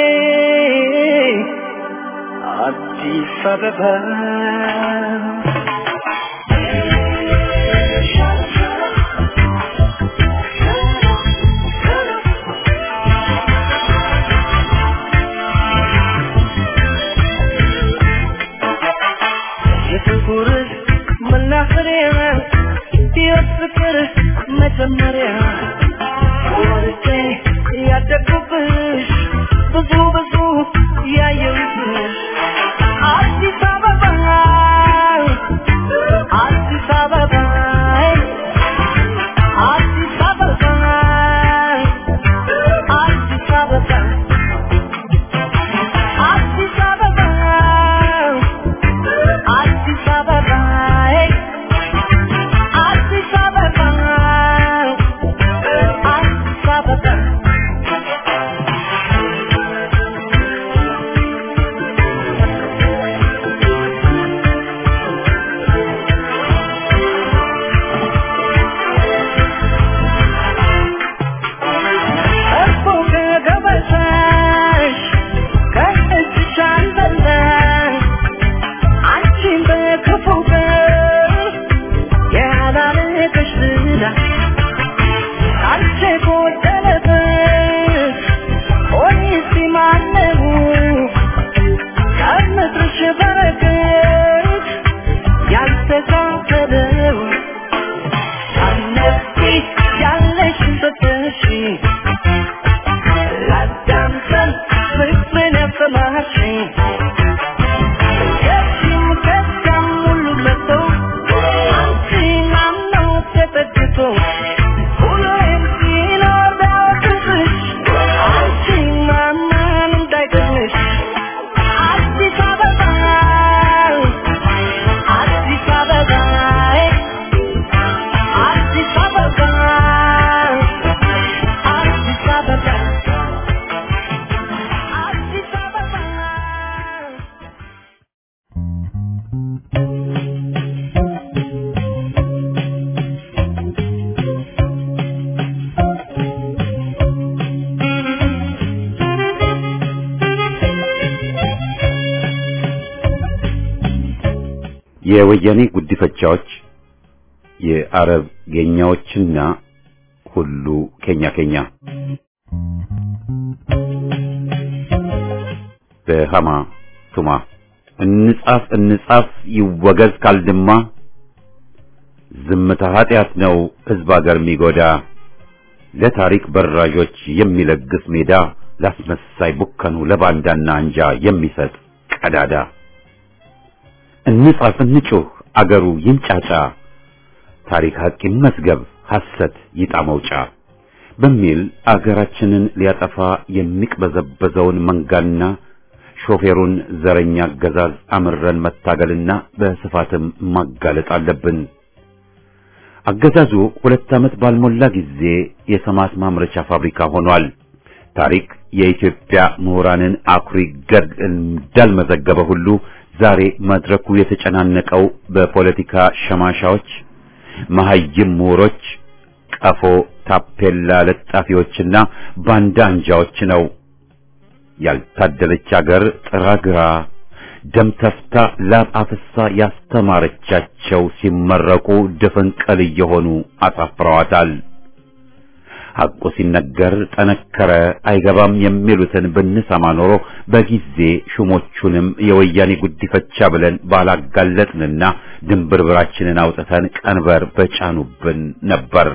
አዲስ አበባ የፍቅር መናኸሪያ የፍቅር መጀመሪያ ወርጄ ያደግኩብሽ ብዙ ብዙ ያየሁብሽ አዲስ አበባ አዲስ አበባ አዲስ አበባ አዲስ አበባ አዲስ አበባ አዲስ አበባ አዲስ አበባ አዲስ አበባ እኮ ከገበታሽ ከእጅሽ አልበላሽ አንቺን በክፉ ቀን ያላለቀሽ ዝና አንቺ ጎደለበት ሆኒስ ማነው ከምድርሽ በረከት ያልተካፈለው አነቂ ያለሽን ሰጠሽ ላዳምጠን ፍቅርን ያሰማሽኝ ከዚህም ከዚያም ሁሉ መጥቶ አንቺን አምኖ ተጠግቶ ሁሌም ሲኖር ቢያወቅስሽ አንቺን ማመን እንዳይገርምሽ አዲስ አበባ አዲስ አበባ አዲስ አበባ አዲስ አበባ አዲስ አበባ የወያኔ ጉዲፈቻዎች የአረብ ጌኛዎችና ሁሉ ኬኛ ኬኛ በሃማ ቱማ እንጻፍ እንጻፍ ይወገዝ ካልድማ ዝምታ ኃጢአት ነው ሕዝብ አገር የሚጎዳ ለታሪክ በራዦች የሚለግስ ሜዳ ላስመሳይ ቡከኑ ለባንዳና አንጃ የሚሰጥ ቀዳዳ እንጻፍ እንጩህ አገሩ ይንጫጫ ታሪክ ሐቅ ይመስገብ ሐሰት ይጣ መውጫ በሚል አገራችንን ሊያጠፋ የሚቅበዘበዘውን መንጋና ሾፌሩን ዘረኛ አገዛዝ አምረን መታገልና በስፋትም ማጋለጥ አለብን። አገዛዙ ሁለት ዓመት ባልሞላ ጊዜ የሰማት ማምረቻ ፋብሪካ ሆኗል። ታሪክ የኢትዮጵያ ምሁራንን አኩሪ ገድ እንዳልመዘገበ ሁሉ ዛሬ መድረኩ የተጨናነቀው በፖለቲካ ሸማሻዎች፣ መሐይም ምሁሮች፣ ቀፎ ታፔላ ለጣፊዎችና ባንዳ አንጃዎች ነው። ያልታደለች አገር ጥራግራ ደም ተፍታ ላብ አፍሳ ያስተማረቻቸው ሲመረቁ ድፍንቅል እየሆኑ አሳፍረዋታል። ሐቁ ሲነገር ጠነከረ አይገባም የሚሉትን ብንሰማ ኖሮ በጊዜ ሹሞቹንም የወያኔ ጉዲፈቻ ብለን ባላጋለጥንና ድንብርብራችንን አውጥተን ቀንበር በጫኑብን ነበር።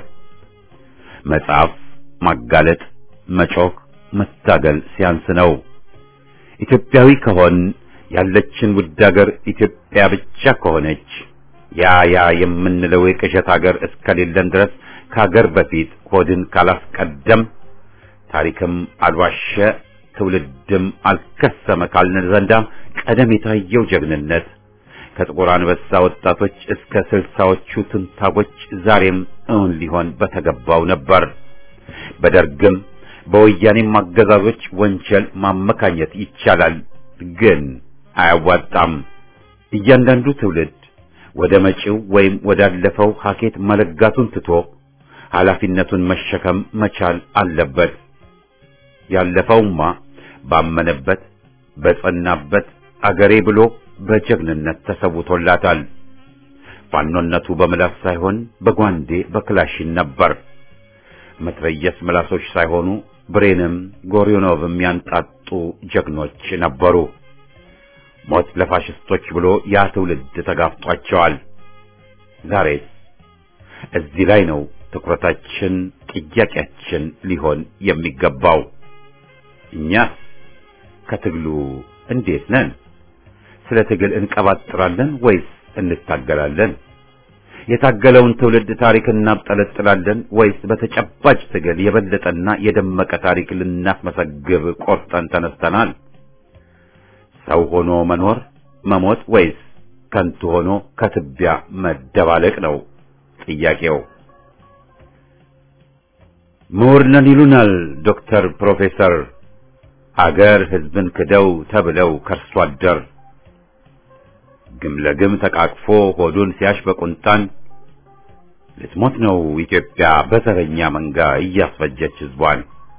መጻፍ፣ ማጋለጥ፣ መጮክ፣ መታገል ሲያንስ ነው። ኢትዮጵያዊ ከሆን ያለችን ውድ ሀገር ኢትዮጵያ ብቻ ከሆነች ያ ያ የምንለው የቅዠት ሀገር እስከሌለን ድረስ ከሀገር በፊት ሆድን ካላስቀደም ታሪክም አልዋሸ ትውልድም አልከሰመ ካልን ዘንዳ ቀደም የታየው ጀግንነት ከጥቁር አንበሳ ወጣቶች እስከ ስልሳዎቹ ትንታጎች ዛሬም እውን ሊሆን በተገባው ነበር። በደርግም በወያኔም አገዛዞች ወንጀል ማመካኘት ይቻላል፣ ግን አያዋጣም። እያንዳንዱ ትውልድ ወደ መጪው ወይም ወዳለፈው ሀኬት መለጋቱን ትቶ ኃላፊነቱን መሸከም መቻል አለበት። ያለፈውማ ባመነበት በጸናበት አገሬ ብሎ በጀግንነት ተሰውቶላታል። ፋኖነቱ በምላስ ሳይሆን በጓንዴ በክላሽን ነበር። መትረየስ ምላሶች ሳይሆኑ ብሬንም ጎሪዮኖቭም ያንጣጡ ጀግኖች ነበሩ። ሞት ለፋሽስቶች ብሎ ያ ትውልድ ተጋፍጧቸዋል። ዛሬስ እዚህ ላይ ነው ትኩረታችን፣ ጥያቄያችን ሊሆን የሚገባው። እኛስ ከትግሉ እንዴት ነን? ስለ ትግል እንቀባጥራለን ወይስ እንታገላለን? የታገለውን ትውልድ ታሪክ እናብጠለጥላለን ወይስ በተጨባጭ ትግል የበለጠና የደመቀ ታሪክ ልናስመሰግብ ቆርጠን ተነስተናል? ሰው ሆኖ መኖር መሞት ወይስ ከንቱ ሆኖ ከትቢያ መደባለቅ ነው ጥያቄው። ምሁር ነን ይሉናል ዶክተር ፕሮፌሰር አገር ሕዝብን ክደው ተብለው ከርሶ አደር ግም ለግም ተቃቅፎ ሆዱን ሲያሽ በቁንጣን ልትሞት ነው ኢትዮጵያ በዘረኛ መንጋ እያስፈጀች ሕዝቧን።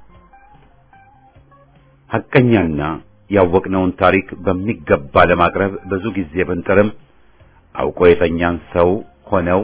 ሐቀኛና ያወቅነውን ታሪክ በሚገባ ለማቅረብ ብዙ ጊዜ ብንጥርም አውቆ የተኛን ሰው ሆነው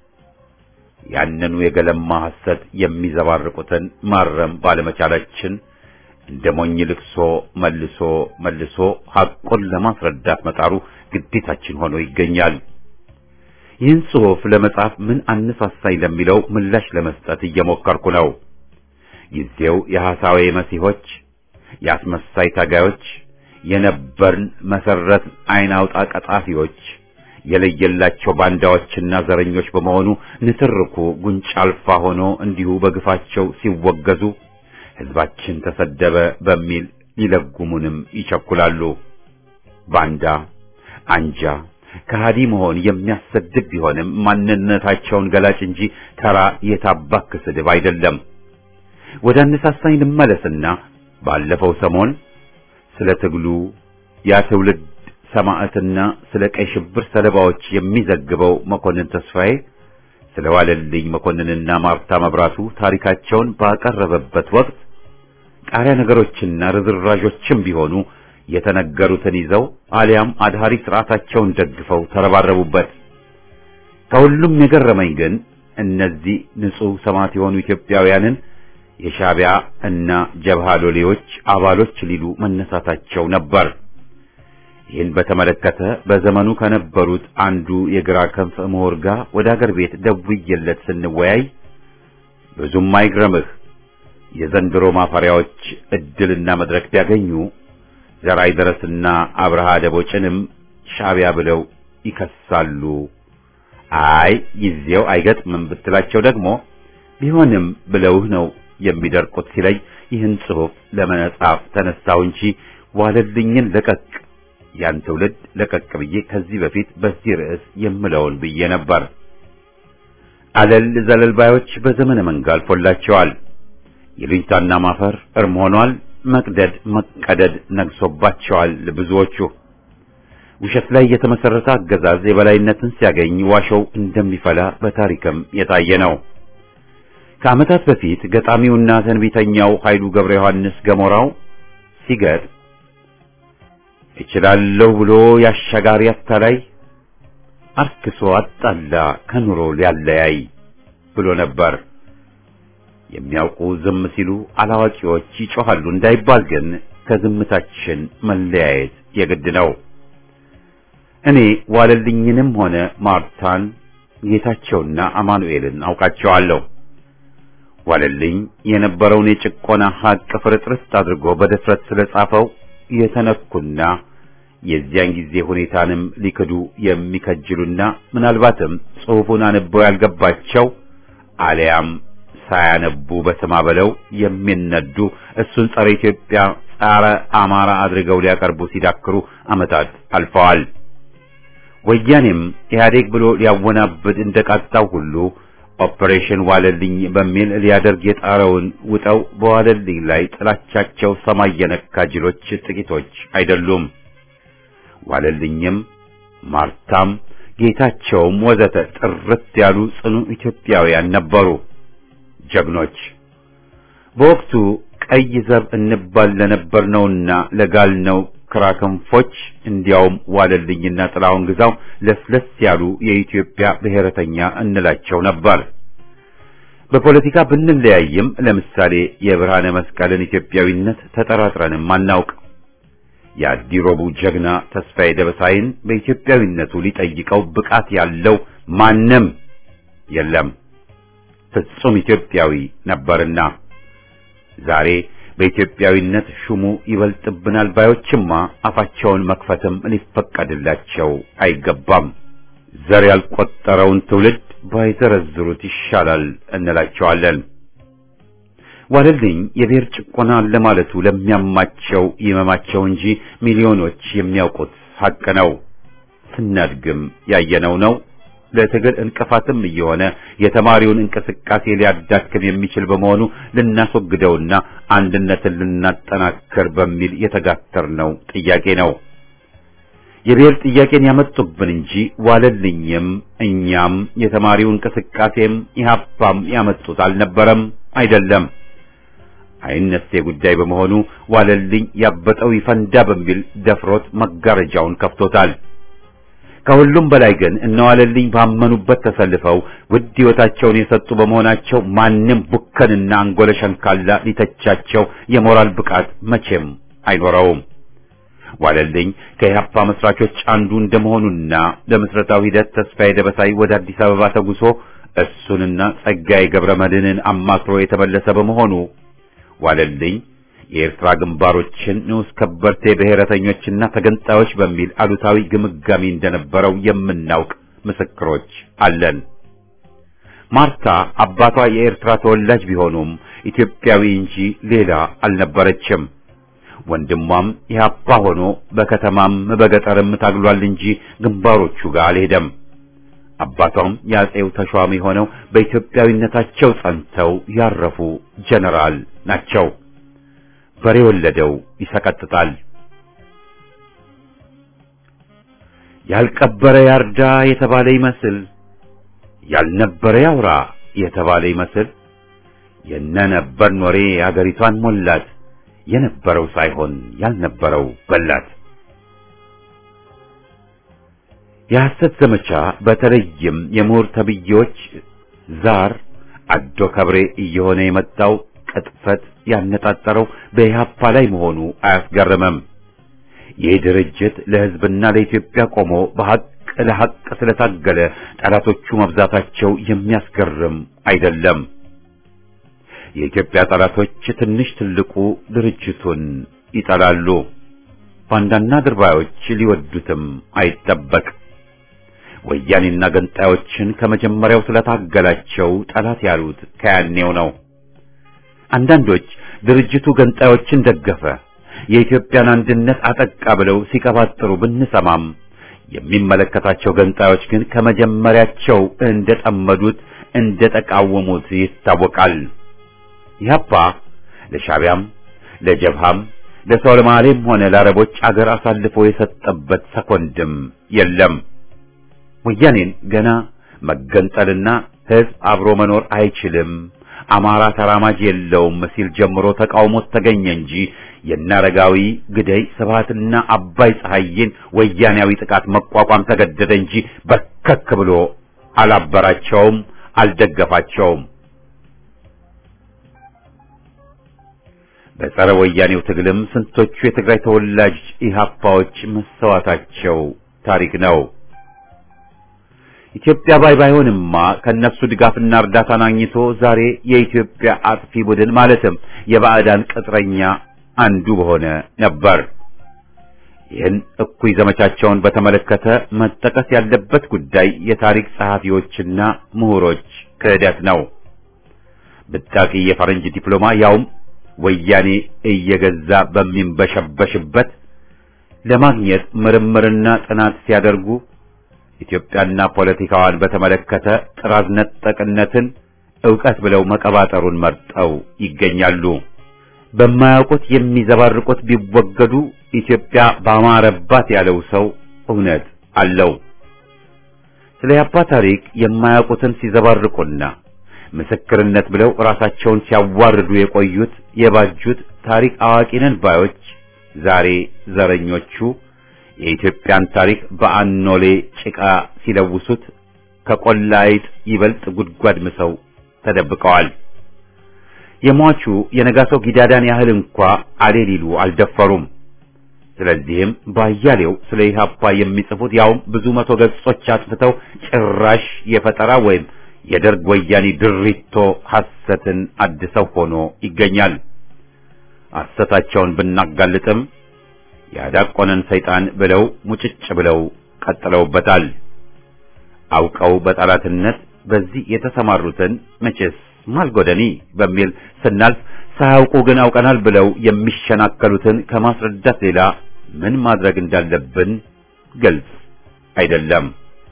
ያንኑ የገለማ ሐሰት የሚዘባርቁትን ማረም ባለመቻላችን እንደ ሞኝ ልቅሶ መልሶ መልሶ ሐቁን ለማስረዳት መጣሩ ግዴታችን ሆኖ ይገኛል። ይህን ጽሑፍ ለመጻፍ ምን አነሳሳኝ ለሚለው ምላሽ ለመስጠት እየሞከርኩ ነው። ጊዜው የሐሳዌ መሲሖች፣ የአስመሳይ ታጋዮች፣ የነበርን መሰረት አይን አውጣ ቀጣፊዎች የለየላቸው ባንዳዎችና ዘረኞች በመሆኑ ንትርኩ ጉንጭ አልፋ ሆኖ እንዲሁ በግፋቸው ሲወገዙ ሕዝባችን ተሰደበ በሚል ሊለጉሙንም ይቸኩላሉ። ባንዳ፣ አንጃ፣ ከሃዲ መሆን የሚያሰድብ ቢሆንም ማንነታቸውን ገላጭ እንጂ ተራ የታባክ ስድብ አይደለም። ወደ አነሳሳኝ ልመለስና ባለፈው ሰሞን ስለ ትግሉ ያ ትውልድ ሰማዕትና ስለ ቀይ ሽብር ሰለባዎች የሚዘግበው መኮንን ተስፋዬ ስለ ዋለልኝ መኮንንና ማርታ መብራቱ ታሪካቸውን ባቀረበበት ወቅት ቃሪያ ነገሮችና ርዝራዦችም ቢሆኑ የተነገሩትን ይዘው አሊያም አድሃሪ ስርዓታቸውን ደግፈው ተረባረቡበት። ከሁሉም የገረመኝ ግን እነዚህ ንጹሕ ሰማዕት የሆኑ ኢትዮጵያውያንን የሻዕቢያ እና ጀብሃ ሎሌዎች አባሎች ሊሉ መነሳታቸው ነበር። ይህን በተመለከተ በዘመኑ ከነበሩት አንዱ የግራ ክንፍ ምሁር ጋር ወደ አገር ቤት ደውዬለት ስንወያይ ብዙም አይግረምህ የዘንድሮ ማፈሪያዎች እድልና መድረክ ቢያገኙ ዘራይ ደረስና አብርሃ ደቦጭንም ሻዕቢያ ብለው ይከሳሉ። አይ ጊዜው አይገጥምም ብትላቸው ደግሞ ቢሆንም ብለውህ ነው የሚደርቁት ሲለኝ ይህን ጽሑፍ ለመጻፍ ተነሳሁ እንጂ ዋለልኝን ለቀቅ ያን ትውልድ ለቀቅ ብዬ ከዚህ በፊት በዚህ ርዕስ የምለውን ብዬ ነበር። አለል ዘለል ባዮች በዘመነ መንጋ አልፎላቸዋል። የሉኝታና ማፈር እርም ሆኗል። መቅደድ መቀደድ ነግሶባቸዋል። ብዙዎቹ ውሸት ላይ የተመሰረተ አገዛዝ የበላይነትን ሲያገኝ ዋሾው እንደሚፈላ በታሪክም የታየ ነው። ከዓመታት በፊት ገጣሚውና ተንቢተኛው ኃይሉ ገብረ ዮሐንስ ገሞራው ሲገጥ እችላለሁ ብሎ ያሻጋሪ አታላይ አርክሶ አጣላ ከኑሮ ሊያለያይ ብሎ ነበር። የሚያውቁ ዝም ሲሉ አላዋቂዎች ይጮኻሉ እንዳይባል ግን ከዝምታችን መለያየት የግድ ነው። እኔ ዋለልኝንም ሆነ ማርታን ጌታቸውና አማኑኤልን አውቃቸዋለሁ። ዋለልኝ የነበረውን የጭቆና ሀቅ ፍርጥርስ አድርጎ በድፍረት ስለጻፈው የተነኩና የዚያን ጊዜ ሁኔታንም ሊክዱ የሚከጅሉና ምናልባትም ጽሑፉን አንበው ያልገባቸው አሊያም ሳያነቡ በስማ በለው የሚነዱ እሱን ጸረ ኢትዮጵያ፣ ጸረ አማራ አድርገው ሊያቀርቡ ሲዳክሩ ዓመታት አልፈዋል። ወያኔም ኢህአዴግ ብሎ ሊያወናብድ እንደቃጣው ሁሉ ኦፕሬሽን ዋለልኝ በሚል ሊያደርግ የጣረውን ውጠው በዋለልኝ ላይ ጥላቻቸው ሰማይ የነካ ጅሎች ጥቂቶች አይደሉም። ዋለልኝም ማርታም ጌታቸውም ወዘተ ጥርት ያሉ ጽኑ ኢትዮጵያውያን ነበሩ፣ ጀግኖች። በወቅቱ ቀይ ዘብ እንባል ለነበርነውና ለጋልነው ክራክንፎች እንዲያውም ዋለልኝና ጥላሁን ግዛው ለስለስ ያሉ የኢትዮጵያ ብሔረተኛ እንላቸው ነበር። በፖለቲካ ብንለያይም ለምሳሌ የብርሃነ መስቀልን ኢትዮጵያዊነት ተጠራጥረንም አናውቅ። የአዲሮቡ ጀግና ተስፋዬ ደበሳይን በኢትዮጵያዊነቱ ሊጠይቀው ብቃት ያለው ማንም የለም። ፍጹም ኢትዮጵያዊ ነበርና ዛሬ በኢትዮጵያዊነት ሹሙ ይበልጥብናል ባዮችማ አፋቸውን መክፈትም ሊፈቀድላቸው አይገባም። ዘር ያልቆጠረውን ትውልድ ባይዘረዝሩት ይሻላል እንላቸዋለን። ዋለልኝ የብሔር ጭቆና ለማለቱ ለሚያማቸው ይመማቸው እንጂ ሚሊዮኖች የሚያውቁት ሐቅ ነው። ስናድግም ያየነው ነው። ለትግል እንቅፋትም እየሆነ የተማሪውን እንቅስቃሴ ሊያዳክም የሚችል በመሆኑ ልናስወግደውና አንድነትን ልናጠናክር በሚል የተጋተርነው ጥያቄ ነው። የብሔር ጥያቄን ያመጡብን እንጂ ዋለልኝም እኛም የተማሪው እንቅስቃሴም ኢህአፓም ያመጡት አልነበረም፣ አይደለም። አይነሴ ጉዳይ በመሆኑ ዋለልኝ ያበጠው ይፈንዳ በሚል ደፍሮት መጋረጃውን ከፍቶታል። ከሁሉም በላይ ግን እነዋለልኝ ባመኑበት ተሰልፈው ውድ ሕይወታቸውን የሰጡ በመሆናቸው ማንም ቡከንና አንጎለ ሸንካላ ሊተቻቸው የሞራል ብቃት መቼም አይኖረውም። ዋለልኝ ከኢህአፓ መስራቾች አንዱ እንደመሆኑና ለምስረታው ሂደት ተስፋዬ ደበሳይ ወደ አዲስ አበባ ተጉሶ እሱንና ጸጋዬ ገብረ መድህንን አማክሮ የተመለሰ በመሆኑ ዋለልኝ የኤርትራ ግንባሮችን ንዑስ ከበርቴ ብሔረተኞችና ተገንጣዮች በሚል አሉታዊ ግምጋሚ እንደነበረው የምናውቅ ምስክሮች አለን። ማርታ አባቷ የኤርትራ ተወላጅ ቢሆኑም ኢትዮጵያዊ እንጂ ሌላ አልነበረችም። ወንድሟም ኢህአፓ ሆኖ በከተማም በገጠርም ታግሏል እንጂ ግንባሮቹ ጋር አልሄደም። አባቷም የአጼው ተሿሚ ሆነው በኢትዮጵያዊነታቸው ጸንተው ያረፉ ጀነራል ናቸው። በሬ ወለደው ይሰቀጥጣል። ያልቀበረ ያርዳ የተባለ ይመስል ያልነበረ ያውራ የተባለ ይመስል የነነበር ኖሬ አገሪቷን ሞላት የነበረው ሳይሆን ያልነበረው በላት። የሐሰት ዘመቻ በተለይም የምሁር ተብዬዎች ዛር አዶ ከብሬ እየሆነ የመጣው ቅጥፈት ያነጣጠረው በኢህአፓ ላይ መሆኑ አያስገርምም። ይህ ድርጅት ለሕዝብና ለኢትዮጵያ ቆሞ በሐቅ ለሐቅ ስለታገለ ጠላቶቹ መብዛታቸው የሚያስገርም አይደለም። የኢትዮጵያ ጠላቶች ትንሽ ትልቁ ድርጅቱን ይጠላሉ። ባንዳና ድርባዮች ሊወዱትም አይጠበቅ። ወያኔና ገንጣዮችን ከመጀመሪያው ስለታገላቸው ጠላት ያሉት ከያኔው ነው። አንዳንዶች ድርጅቱ ገንጣዮችን ደገፈ፣ የኢትዮጵያን አንድነት አጠቃ ብለው ሲቀባጥሩ ብንሰማም የሚመለከታቸው ገንጣዮች ግን ከመጀመሪያቸው እንደጠመዱት እንደተቃወሙት ይታወቃል። ኢህአፓ ለሻቢያም ለጀብሃም ለሶማሌም ሆነ ለአረቦች አገር አሳልፎ የሰጠበት ሰኮንድም የለም። ወያኔን ገና መገንጠልና ህዝብ አብሮ መኖር አይችልም፣ አማራ ተራማጅ የለውም ሲል ጀምሮ ተቃውሞት ተገኘ እንጂ የናረጋዊ ግደይ ስብሃትና አባይ ፀሐይን ወያኔያዊ ጥቃት መቋቋም ተገደደ እንጂ በርከክ ብሎ አላበራቸውም፣ አልደገፋቸውም። በጸረ ወያኔው ትግልም ስንቶቹ የትግራይ ተወላጅ ኢህአፓዎች መሰዋታቸው ታሪክ ነው። ኢትዮጵያ ባይ ባይሆንማ ከነሱ ድጋፍና እርዳታን አግኝቶ ዛሬ የኢትዮጵያ አጥፊ ቡድን ማለትም የባዕዳን ቅጥረኛ አንዱ በሆነ ነበር። ይህን እኩይ ዘመቻቸውን በተመለከተ መጠቀስ ያለበት ጉዳይ የታሪክ ጸሐፊዎችና ምሁሮች ክህደት ነው። ብጣቂ የፈረንጅ ዲፕሎማ ያውም ወያኔ እየገዛ በሚንበሸበሽበት ለማግኘት ምርምርና ጥናት ሲያደርጉ ኢትዮጵያና ፖለቲካዋን በተመለከተ ጥራዝ ነጠቅነትን ዕውቀት ብለው መቀባጠሩን መርጠው ይገኛሉ። በማያውቁት የሚዘባርቁት ቢወገዱ ኢትዮጵያ ባማረባት ያለው ሰው እውነት አለው። ስለ ያባ ታሪክ የማያውቁትን ሲዘባርቁና ምስክርነት ብለው ራሳቸውን ሲያዋርዱ የቆዩት የባጁት ታሪክ አዋቂነን ባዮች ዛሬ ዘረኞቹ የኢትዮጵያን ታሪክ በአኖሌ ጭቃ ሲለውሱት ከቆላ አይጥ ይበልጥ ጉድጓድ ምሰው ተደብቀዋል። የሟቹ የነጋሶ ጊዳዳን ያህል እንኳ አሌ ሊሉ አልደፈሩም። ስለዚህም ባያሌው ስለ ኢህአፓ የሚጽፉት ያውም ብዙ መቶ ገጾች አጥፍተው ጭራሽ የፈጠራ ወይም የደርግ ወያኔ ድሪቶ ሐሰትን አድሰው ሆኖ ይገኛል። ሐሰታቸውን ብናጋልጥም ያዳቆነን ሰይጣን ብለው ሙጭጭ ብለው ቀጥለውበታል። አውቀው በጠላትነት በዚህ የተሰማሩትን መቼስ ማልጎደኒ በሚል ስናልፍ ሳያውቁ ግን አውቀናል ብለው የሚሸናከሉትን ከማስረዳት ሌላ ምን ማድረግ እንዳለብን ግልጽ አይደለም።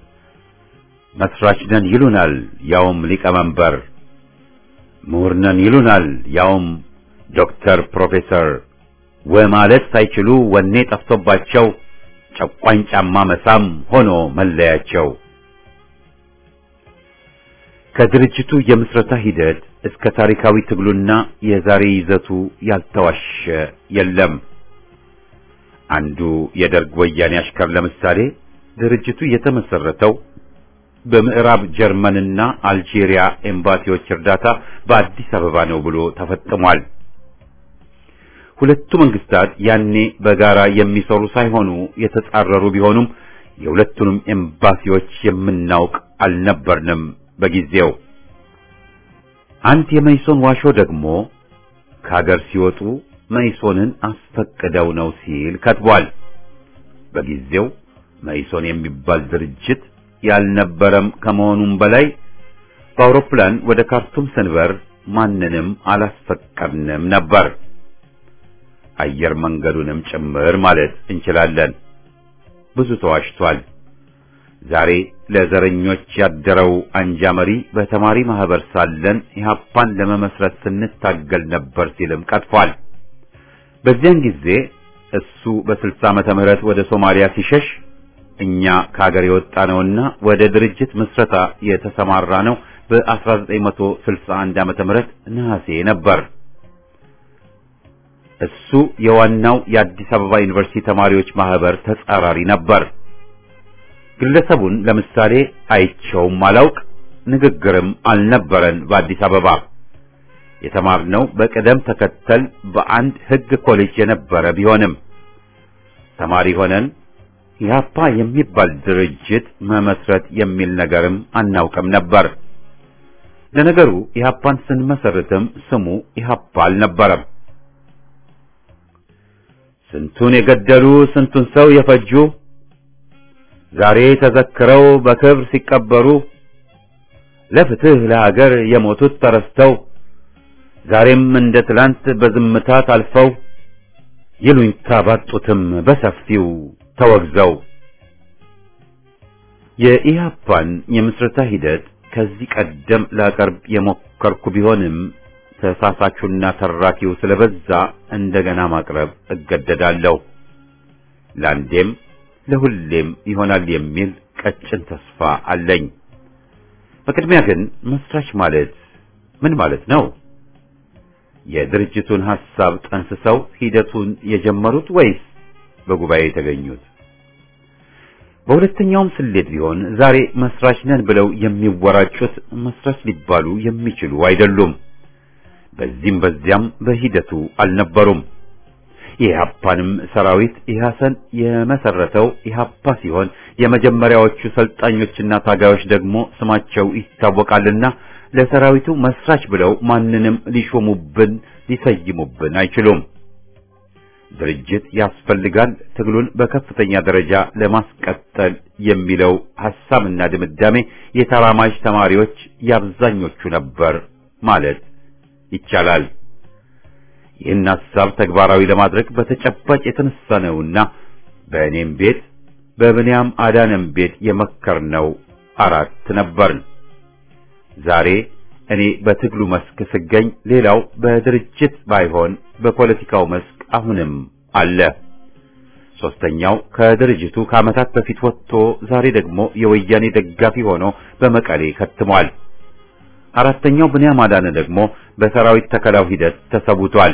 መስራች ነን ይሉናል፣ ያውም ሊቀመንበር። ምሁር ነን ይሉናል፣ ያውም ዶክተር ፕሮፌሰር ወማለት ሳይችሉ ወኔ ጠፍቶባቸው ጨቋኝ ጫማ መሳም ሆኖ መለያቸው። ከድርጅቱ የምስረታ ሂደት እስከ ታሪካዊ ትግሉና የዛሬ ይዘቱ ያልተዋሸ የለም። አንዱ የደርግ ወያኔ አሽከር ለምሳሌ ድርጅቱ የተመሰረተው በምዕራብ ጀርመንና አልጄሪያ ኤምባሲዎች እርዳታ በአዲስ አበባ ነው ብሎ ተፈጥሟል። ሁለቱ መንግስታት ያኔ በጋራ የሚሰሩ ሳይሆኑ የተጻረሩ ቢሆኑም የሁለቱንም ኤምባሲዎች የምናውቅ አልነበርንም በጊዜው። አንድ የመይሶን ዋሾ ደግሞ ከሀገር ሲወጡ መይሶንን አስፈቅደው ነው ሲል ከትቧል። በጊዜው መይሶን የሚባል ድርጅት ያልነበረም ከመሆኑም በላይ በአውሮፕላን ወደ ካርቱም ስንበር ማንንም አላስፈቀድንም ነበር። አየር መንገዱንም ጭምር ማለት እንችላለን። ብዙ ተዋሽቷል። ዛሬ ለዘረኞች ያደረው አንጃ መሪ በተማሪ ማህበር ሳለን ኢህአፓን ለመመስረት ስንታገል ነበር ሲልም ቀጥፏል። በዚያን ጊዜ እሱ በስልሳ ዓመተ ምህረት ወደ ሶማሊያ ሲሸሽ እኛ ከሀገር የወጣ ነውና ወደ ድርጅት ምስረታ የተሰማራ ነው በ1961 ዓመተ ምህረት ነሐሴ ነበር። እሱ የዋናው የአዲስ አበባ ዩኒቨርሲቲ ተማሪዎች ማህበር ተጻራሪ ነበር። ግለሰቡን ለምሳሌ አይቸውም አላውቅ፣ ንግግርም አልነበረን። በአዲስ አበባ የተማርነው በቅደም ተከተል በአንድ ሕግ ኮሌጅ የነበረ ቢሆንም ተማሪ ሆነን ኢህአፓ የሚባል ድርጅት መመስረት የሚል ነገርም አናውቅም ነበር። ለነገሩ ኢህአፓን ስንመሰርትም ስሙ ኢህአፓ አልነበረም። ስንቱን የገደሉ ስንቱን ሰው የፈጁ ዛሬ ተዘክረው በክብር ሲቀበሩ ለፍትህ ለሀገር የሞቱት ተረስተው ዛሬም እንደ ትላንት በዝምታ ታልፈው ይሉኝታ ባጡትም በሰፊው ተወግዘው የኢህአፓን የምስረታ ሂደት ከዚህ ቀደም ላቀርብ የሞከርኩ ቢሆንም ተሳሳቹና ተራኪው ስለበዛ እንደገና ማቅረብ እገደዳለሁ። ለአንዴም ለሁሌም ይሆናል የሚል ቀጭን ተስፋ አለኝ። በቅድሚያ ግን መስራች ማለት ምን ማለት ነው? የድርጅቱን ሐሳብ ጠንስሰው ሂደቱን የጀመሩት ወይስ በጉባኤ የተገኙት? በሁለተኛውም ስሌት ቢሆን ዛሬ መስራች ነን ብለው የሚወራጩት መስራች ሊባሉ የሚችሉ አይደሉም። በዚህም በዚያም በሂደቱ አልነበሩም። የኢህአፓንም ሰራዊት ኢህአሰን የመሰረተው ኢህአፓ ሲሆን የመጀመሪያዎቹ ሰልጣኞችና ታጋዮች ደግሞ ስማቸው ይታወቃልና ለሰራዊቱ መስራች ብለው ማንንም ሊሾሙብን ሊሰይሙብን አይችሉም። ድርጅት ያስፈልጋል ትግሉን በከፍተኛ ደረጃ ለማስቀጠል የሚለው ሐሳብና ድምዳሜ የተራማጅ ተማሪዎች የአብዛኞቹ ነበር ማለት ይቻላል። ይህን ሐሳብ ተግባራዊ ለማድረግ በተጨባጭ የተነሳ ነውና በእኔም ቤት በብንያም አዳነም ቤት የመከርነው አራት ነበርን። ዛሬ እኔ በትግሉ መስክ ስገኝ፣ ሌላው በድርጅት ባይሆን በፖለቲካው መስክ አሁንም አለ። ሶስተኛው ከድርጅቱ ከዓመታት በፊት ወጥቶ ዛሬ ደግሞ የወያኔ ደጋፊ ሆኖ በመቀሌ ከትሟል። አራተኛው ብንያም አዳነ ደግሞ በሰራዊት ተከላው ሂደት ተሰውቷል።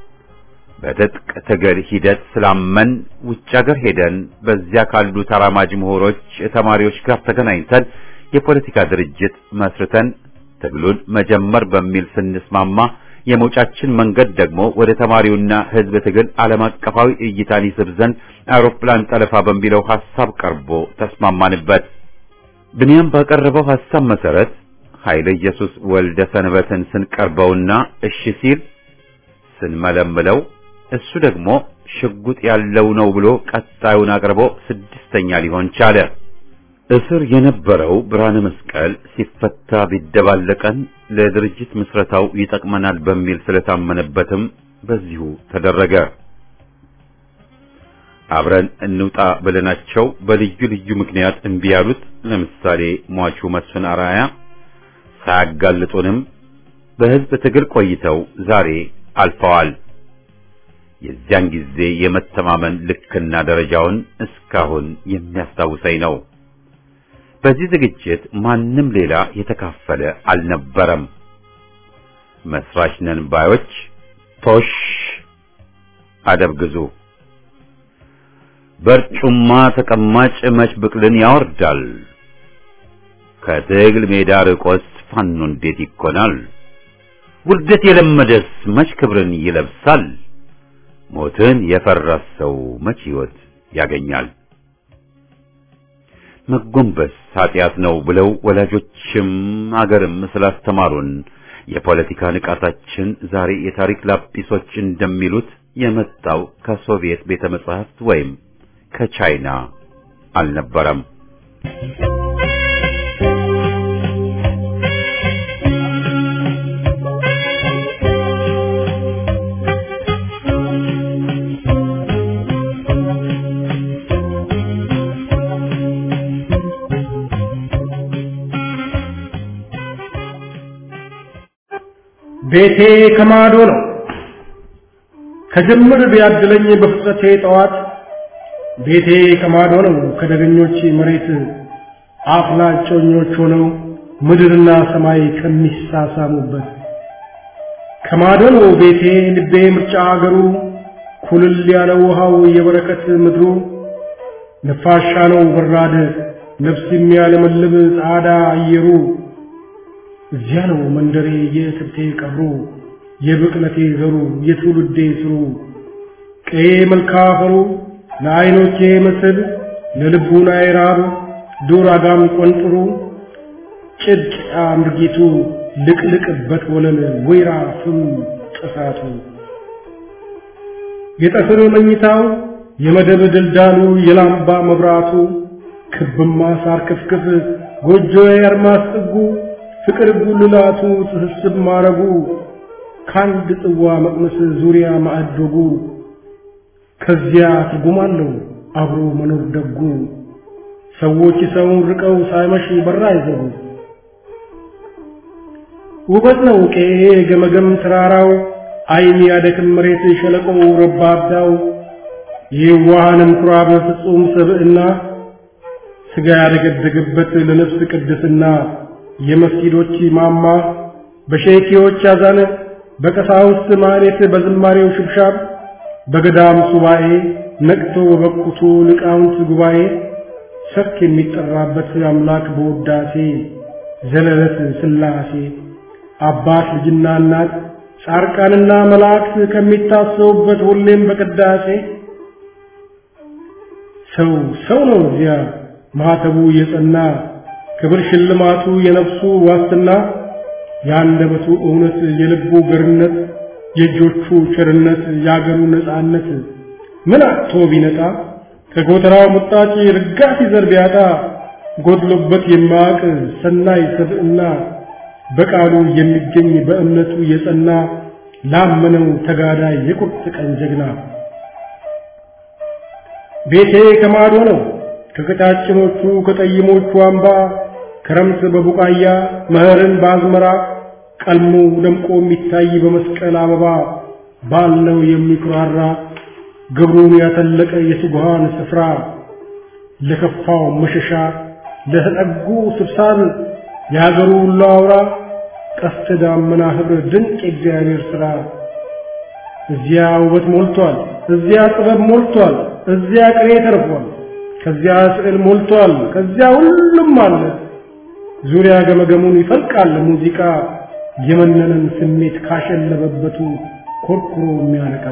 በትጥቅ ትግል ሂደት ስላመን ውጭ ሀገር ሄደን በዚያ ካሉ ተራማጅ ምሁሮች፣ ተማሪዎች ጋር ተገናኝተን የፖለቲካ ድርጅት መስርተን ትግሉን መጀመር በሚል ስንስማማ የመውጫችን መንገድ ደግሞ ወደ ተማሪውና ሕዝብ ትግል ዓለም አቀፋዊ እይታን ይስብ ዘንድ አውሮፕላን ጠለፋ በሚለው ሐሳብ ቀርቦ ተስማማንበት። ብንያም ባቀረበው ሐሳብ መሰረት ኃይለ ኢየሱስ ወልደ ሰንበትን ስንቀርበውና እሺ ሲል ስንመለምለው እሱ ደግሞ ሽጉጥ ያለው ነው ብሎ ቀጣዩን አቅርቦ ስድስተኛ ሊሆን ቻለ። እስር የነበረው ብርሃነ መስቀል ሲፈታ ቢደባለቀን ለድርጅት ምስረታው ይጠቅመናል በሚል ስለታመነበትም በዚሁ ተደረገ። አብረን እንውጣ ብለናቸው በልዩ ልዩ ምክንያት እምቢ ያሉት ለምሳሌ ሟቹ መስፍን አራያ ሳያጋልጡንም በሕዝብ ትግል ቆይተው ዛሬ አልፈዋል። የዚያን ጊዜ የመተማመን ልክና ደረጃውን እስካሁን የሚያስታውሰኝ ነው። በዚህ ዝግጅት ማንም ሌላ የተካፈለ አልነበረም። መስራች ነን ባዮች ቶሽ አደብ ግዙ። በርጩማ ተቀማጭ መች ብቅልን ያወርዳል። ከትግል ሜዳ ርቆስ ፋኖ እንዴት ይኮናል? ውርደት የለመደስ መች ክብርን ይለብሳል? ሞትን የፈራ ሰው መች ሕይወት ያገኛል? መጎንበስ ኃጢአት ነው ብለው ወላጆችም አገርም ስላስተማሩን የፖለቲካ ንቃታችን ዛሬ የታሪክ ላጲሶች እንደሚሉት የመጣው ከሶቪየት ቤተ መጻሕፍት ወይም ከቻይና አልነበረም። ቤቴ ከማዶ ነው። ከጅምር ቢያድለኝ በፍጥረቴ ጠዋት ቤቴ ከማዶ ነው። ከደገኞች መሬት አፍላጮኞች ሆነው ምድርና ሰማይ ከሚሳሳሙበት ከማዶ ነው ቤቴ ልቤ ምርጫ አገሩ ኩልል ያለ ውሃው የበረከት ምድሩ ነፋሻ ነው በራድ ነፍስ የሚያለመልም ጻዳ አየሩ እዚያ ነው መንደሬ የትብቴ ቀብሩ የብቅለቴ ዘሩ የትውልዴ ስሩ ቀዬ መልካ አፈሩ ለዓይኖቼ መስል ለልቡናዬ ራብ ዱር አጋም ቆንጥሩ ጭድ አምርጊቱ ልቅልቅበት ወለል ወይራ ፍም ጥሳቱ የጠፍር መኝታው የመደብ ድልዳሉ የላምባ መብራቱ ክብማ ሳር ክፍክፍ ጎጆዬ አርማስ ጥጉ ፍቅር ጉልላቱ ትስስብ ማረጉ ከአንድ ጽዋ መቅመስ ዙሪያ ማዕዶጉ ከዚያ ትርጉም አለው አብሮ መኖር ደጉ ሰዎች ሰውን ርቀው ሳይመሽ በራ አይዘጉ ውበት ነው ቄ ገመገም ተራራው አይን ያደክም መሬት ሸለቆው ረባዳው የዋሃንም ኩራብ ፍጹም ሰብዕና ስጋ ያደገደገበት ለነፍስ ቅድስና የመስጊዶች ማማ በሼኪዎች አዛነ በቀሳውስት ማህሌት በዝማሬው ሽብሻብ በገዳም ሱባኤ ነቅቶ በበቁቱ ሊቃውንት ጉባኤ ሰክ የሚጠራበት አምላክ በውዳሴ ዘለለት ሥላሴ አባት ልጅና እናት ጻርቃንና መላእክት ከሚታሰቡበት ሁሌም በቅዳሴ ሰው ሰው ነው እዚያ ማህተቡ የጸና ክብር ሽልማቱ የነፍሱ ዋስትና የአንደበቱ እውነት የልቡ ገርነት የእጆቹ ቸርነት የአገሩ ነፃነት ምን አጥቶ ቢነጣ ከጎተራው ሙጣጭ ርጋፊ ዘር ቢያጣ ጎድሎበት የማያውቅ ሰናይ ሰብዕና በቃሉ የሚገኝ በእምነቱ የጸና ላመነው ተጋዳይ የቁርጥ ቀን ጀግና ቤቴ ከማዶ ነው ከቀጫጭኖቹ ከጠይሞቹ አምባ ክረምት በቡቃያ መኸርን በአዝመራ ቀልሞ ደምቆ የሚታይ በመስቀል አበባ ባለው የሚኩራራ ግብሩን ያተለቀ የትጉሃን ስፍራ ለከፋው መሸሻ ለተጠጉ ስብሳብ የሀገሩ ሁሉ አውራ ቀስተ ዳመና ኅብር ድንቅ የእግዚአብሔር ሥራ እዚያ ውበት ሞልቷል፣ እዚያ ጥበብ ሞልቷል፣ እዚያ ቅኔ ተርፏል፣ ከዚያ ስዕል ሞልቷል፣ ከዚያ ሁሉም አለ። ዙሪያ ገመገሙን ይፈልቃል ሙዚቃ የመነንን ስሜት ካሸለበበቱ ኮርኩሮ የሚያነቃ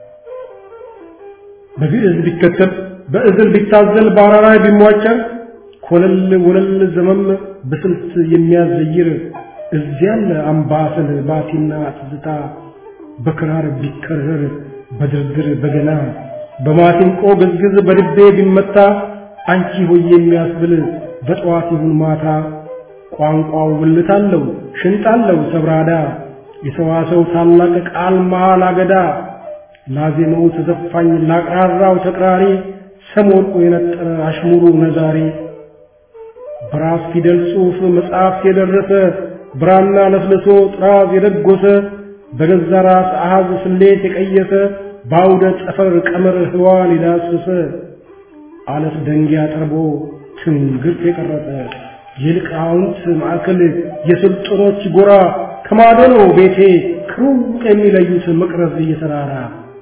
በግዕዝ ቢከተብ በእዝል ቢታዘል በአራራይ ቢሟጨር ኮለል ወለል ዘመም በስልት የሚያዘይር እዚያለ አምባሰል ባቲና ትዝታ በክራር ቢከረር በድርድር በገና በማሲንቆ ግዝግዝ በልቤ ቢመታ አንቺ ሆይ የሚያስብል በጠዋት ይሁን ማታ ቋንቋው ውልት አለው ሽንጥ አለው ሰብራዳ የሰዋሰው ታላቅ ቃል መሃል አገዳ ላዜመው ተዘፋኝ ላቅራራው ተቅራሪ ሰሞርቁ የነጠረ አሽሙሩ ነዛሪ በራስ ፊደል ጽሑፍ መጽሐፍ የደረሰ ብራና ለስልሶ ጥራዝ የደጎሰ በገዛ ራስ አሃዝ ስሌት የቀየሰ በአውደ ጠፈር ቀመር ህዋን የዳሰሰ አለት ደንጊያ ጠርቦ ትንግርት የቀረጸ የሊቃውንት ማዕከል የስልጡኖች ጎራ ከማዶ ነው ቤቴ ከሩቅ የሚለዩት መቅረዝ እየተራራ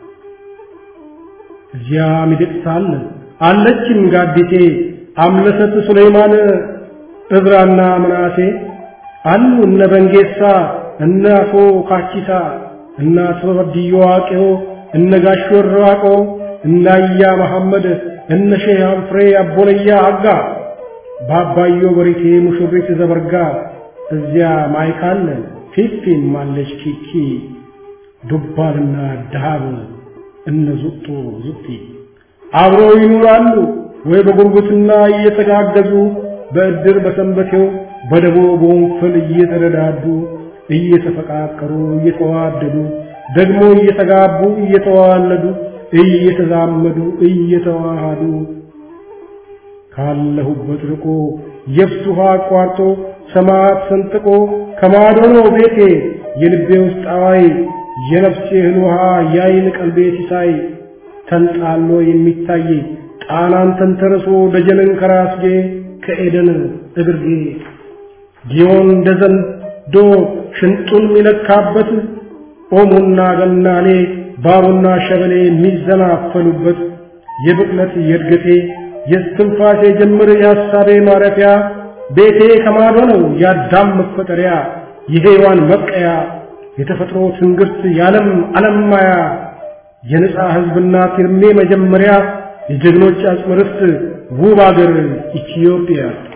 እዚያ ሚደቅሳ አለ አለችም ጋዲቴ አምለሰት ሱሌይማን እዝራና ምናሴ አሉ እነ በንጌሳ እነ አቶ ካቺሳ እነ አቶ በድዮ ዋቄዮ እነ ጋሽ ወራቆ እነ አያ መሐመድ እነ ሼህ አንፍሬ አቦለያ አጋ በአባዮ በሪቴ ሙሽሪት ዘበርጋ እዚያ ማይካለ ፊፊም አለች ኪኪ ዱባልና ዳሃብ እነ ዙጦ ዙጢ አብረው ይኖራሉ ወይ በጉርብትና እየተጋገዙ በእድር በሰንበቴው በደቦ በወንፈል እየተረዳዱ እየተፈቃቀሩ እየተዋደዱ ደግሞ እየተጋቡ እየተዋለዱ እየተዛመዱ እየተዋሃዱ ካለሁበት ርቆ የብስ ውሃ አቋርጦ ሰማያት ሰንጥቆ ከማዶ ነው ቤቴ የልቤ ውስጥ አዋይ የነፍሴ እህል ውሃ ያይን ቀልቤ ሲሳይ ተንጣሎ የሚታይ ጣናን ተንተርሶ ደጀንን ከራስጌ ከኤደን እግርጌ ጊዮን እንደ ዘንዶ ሽንጡን የሚለካበት ኦሞና ገናሌ ባቡና ሸበሌ የሚዘናፈሉበት የብቅለት የእድገቴ የስትንፋሴ ጅምር የሐሳቤ ማረፊያ ቤቴ ከማዶ ነው የአዳም መፈጠሪያ የሔዋን መብቀያ የተፈጥሮ ትንግርት የዓለም ዓለም ማያ የነጻ ሕዝብና ፊርሜ መጀመሪያ የጀግኖች አጽመ ርስት ውብ አገር ኢትዮጵያ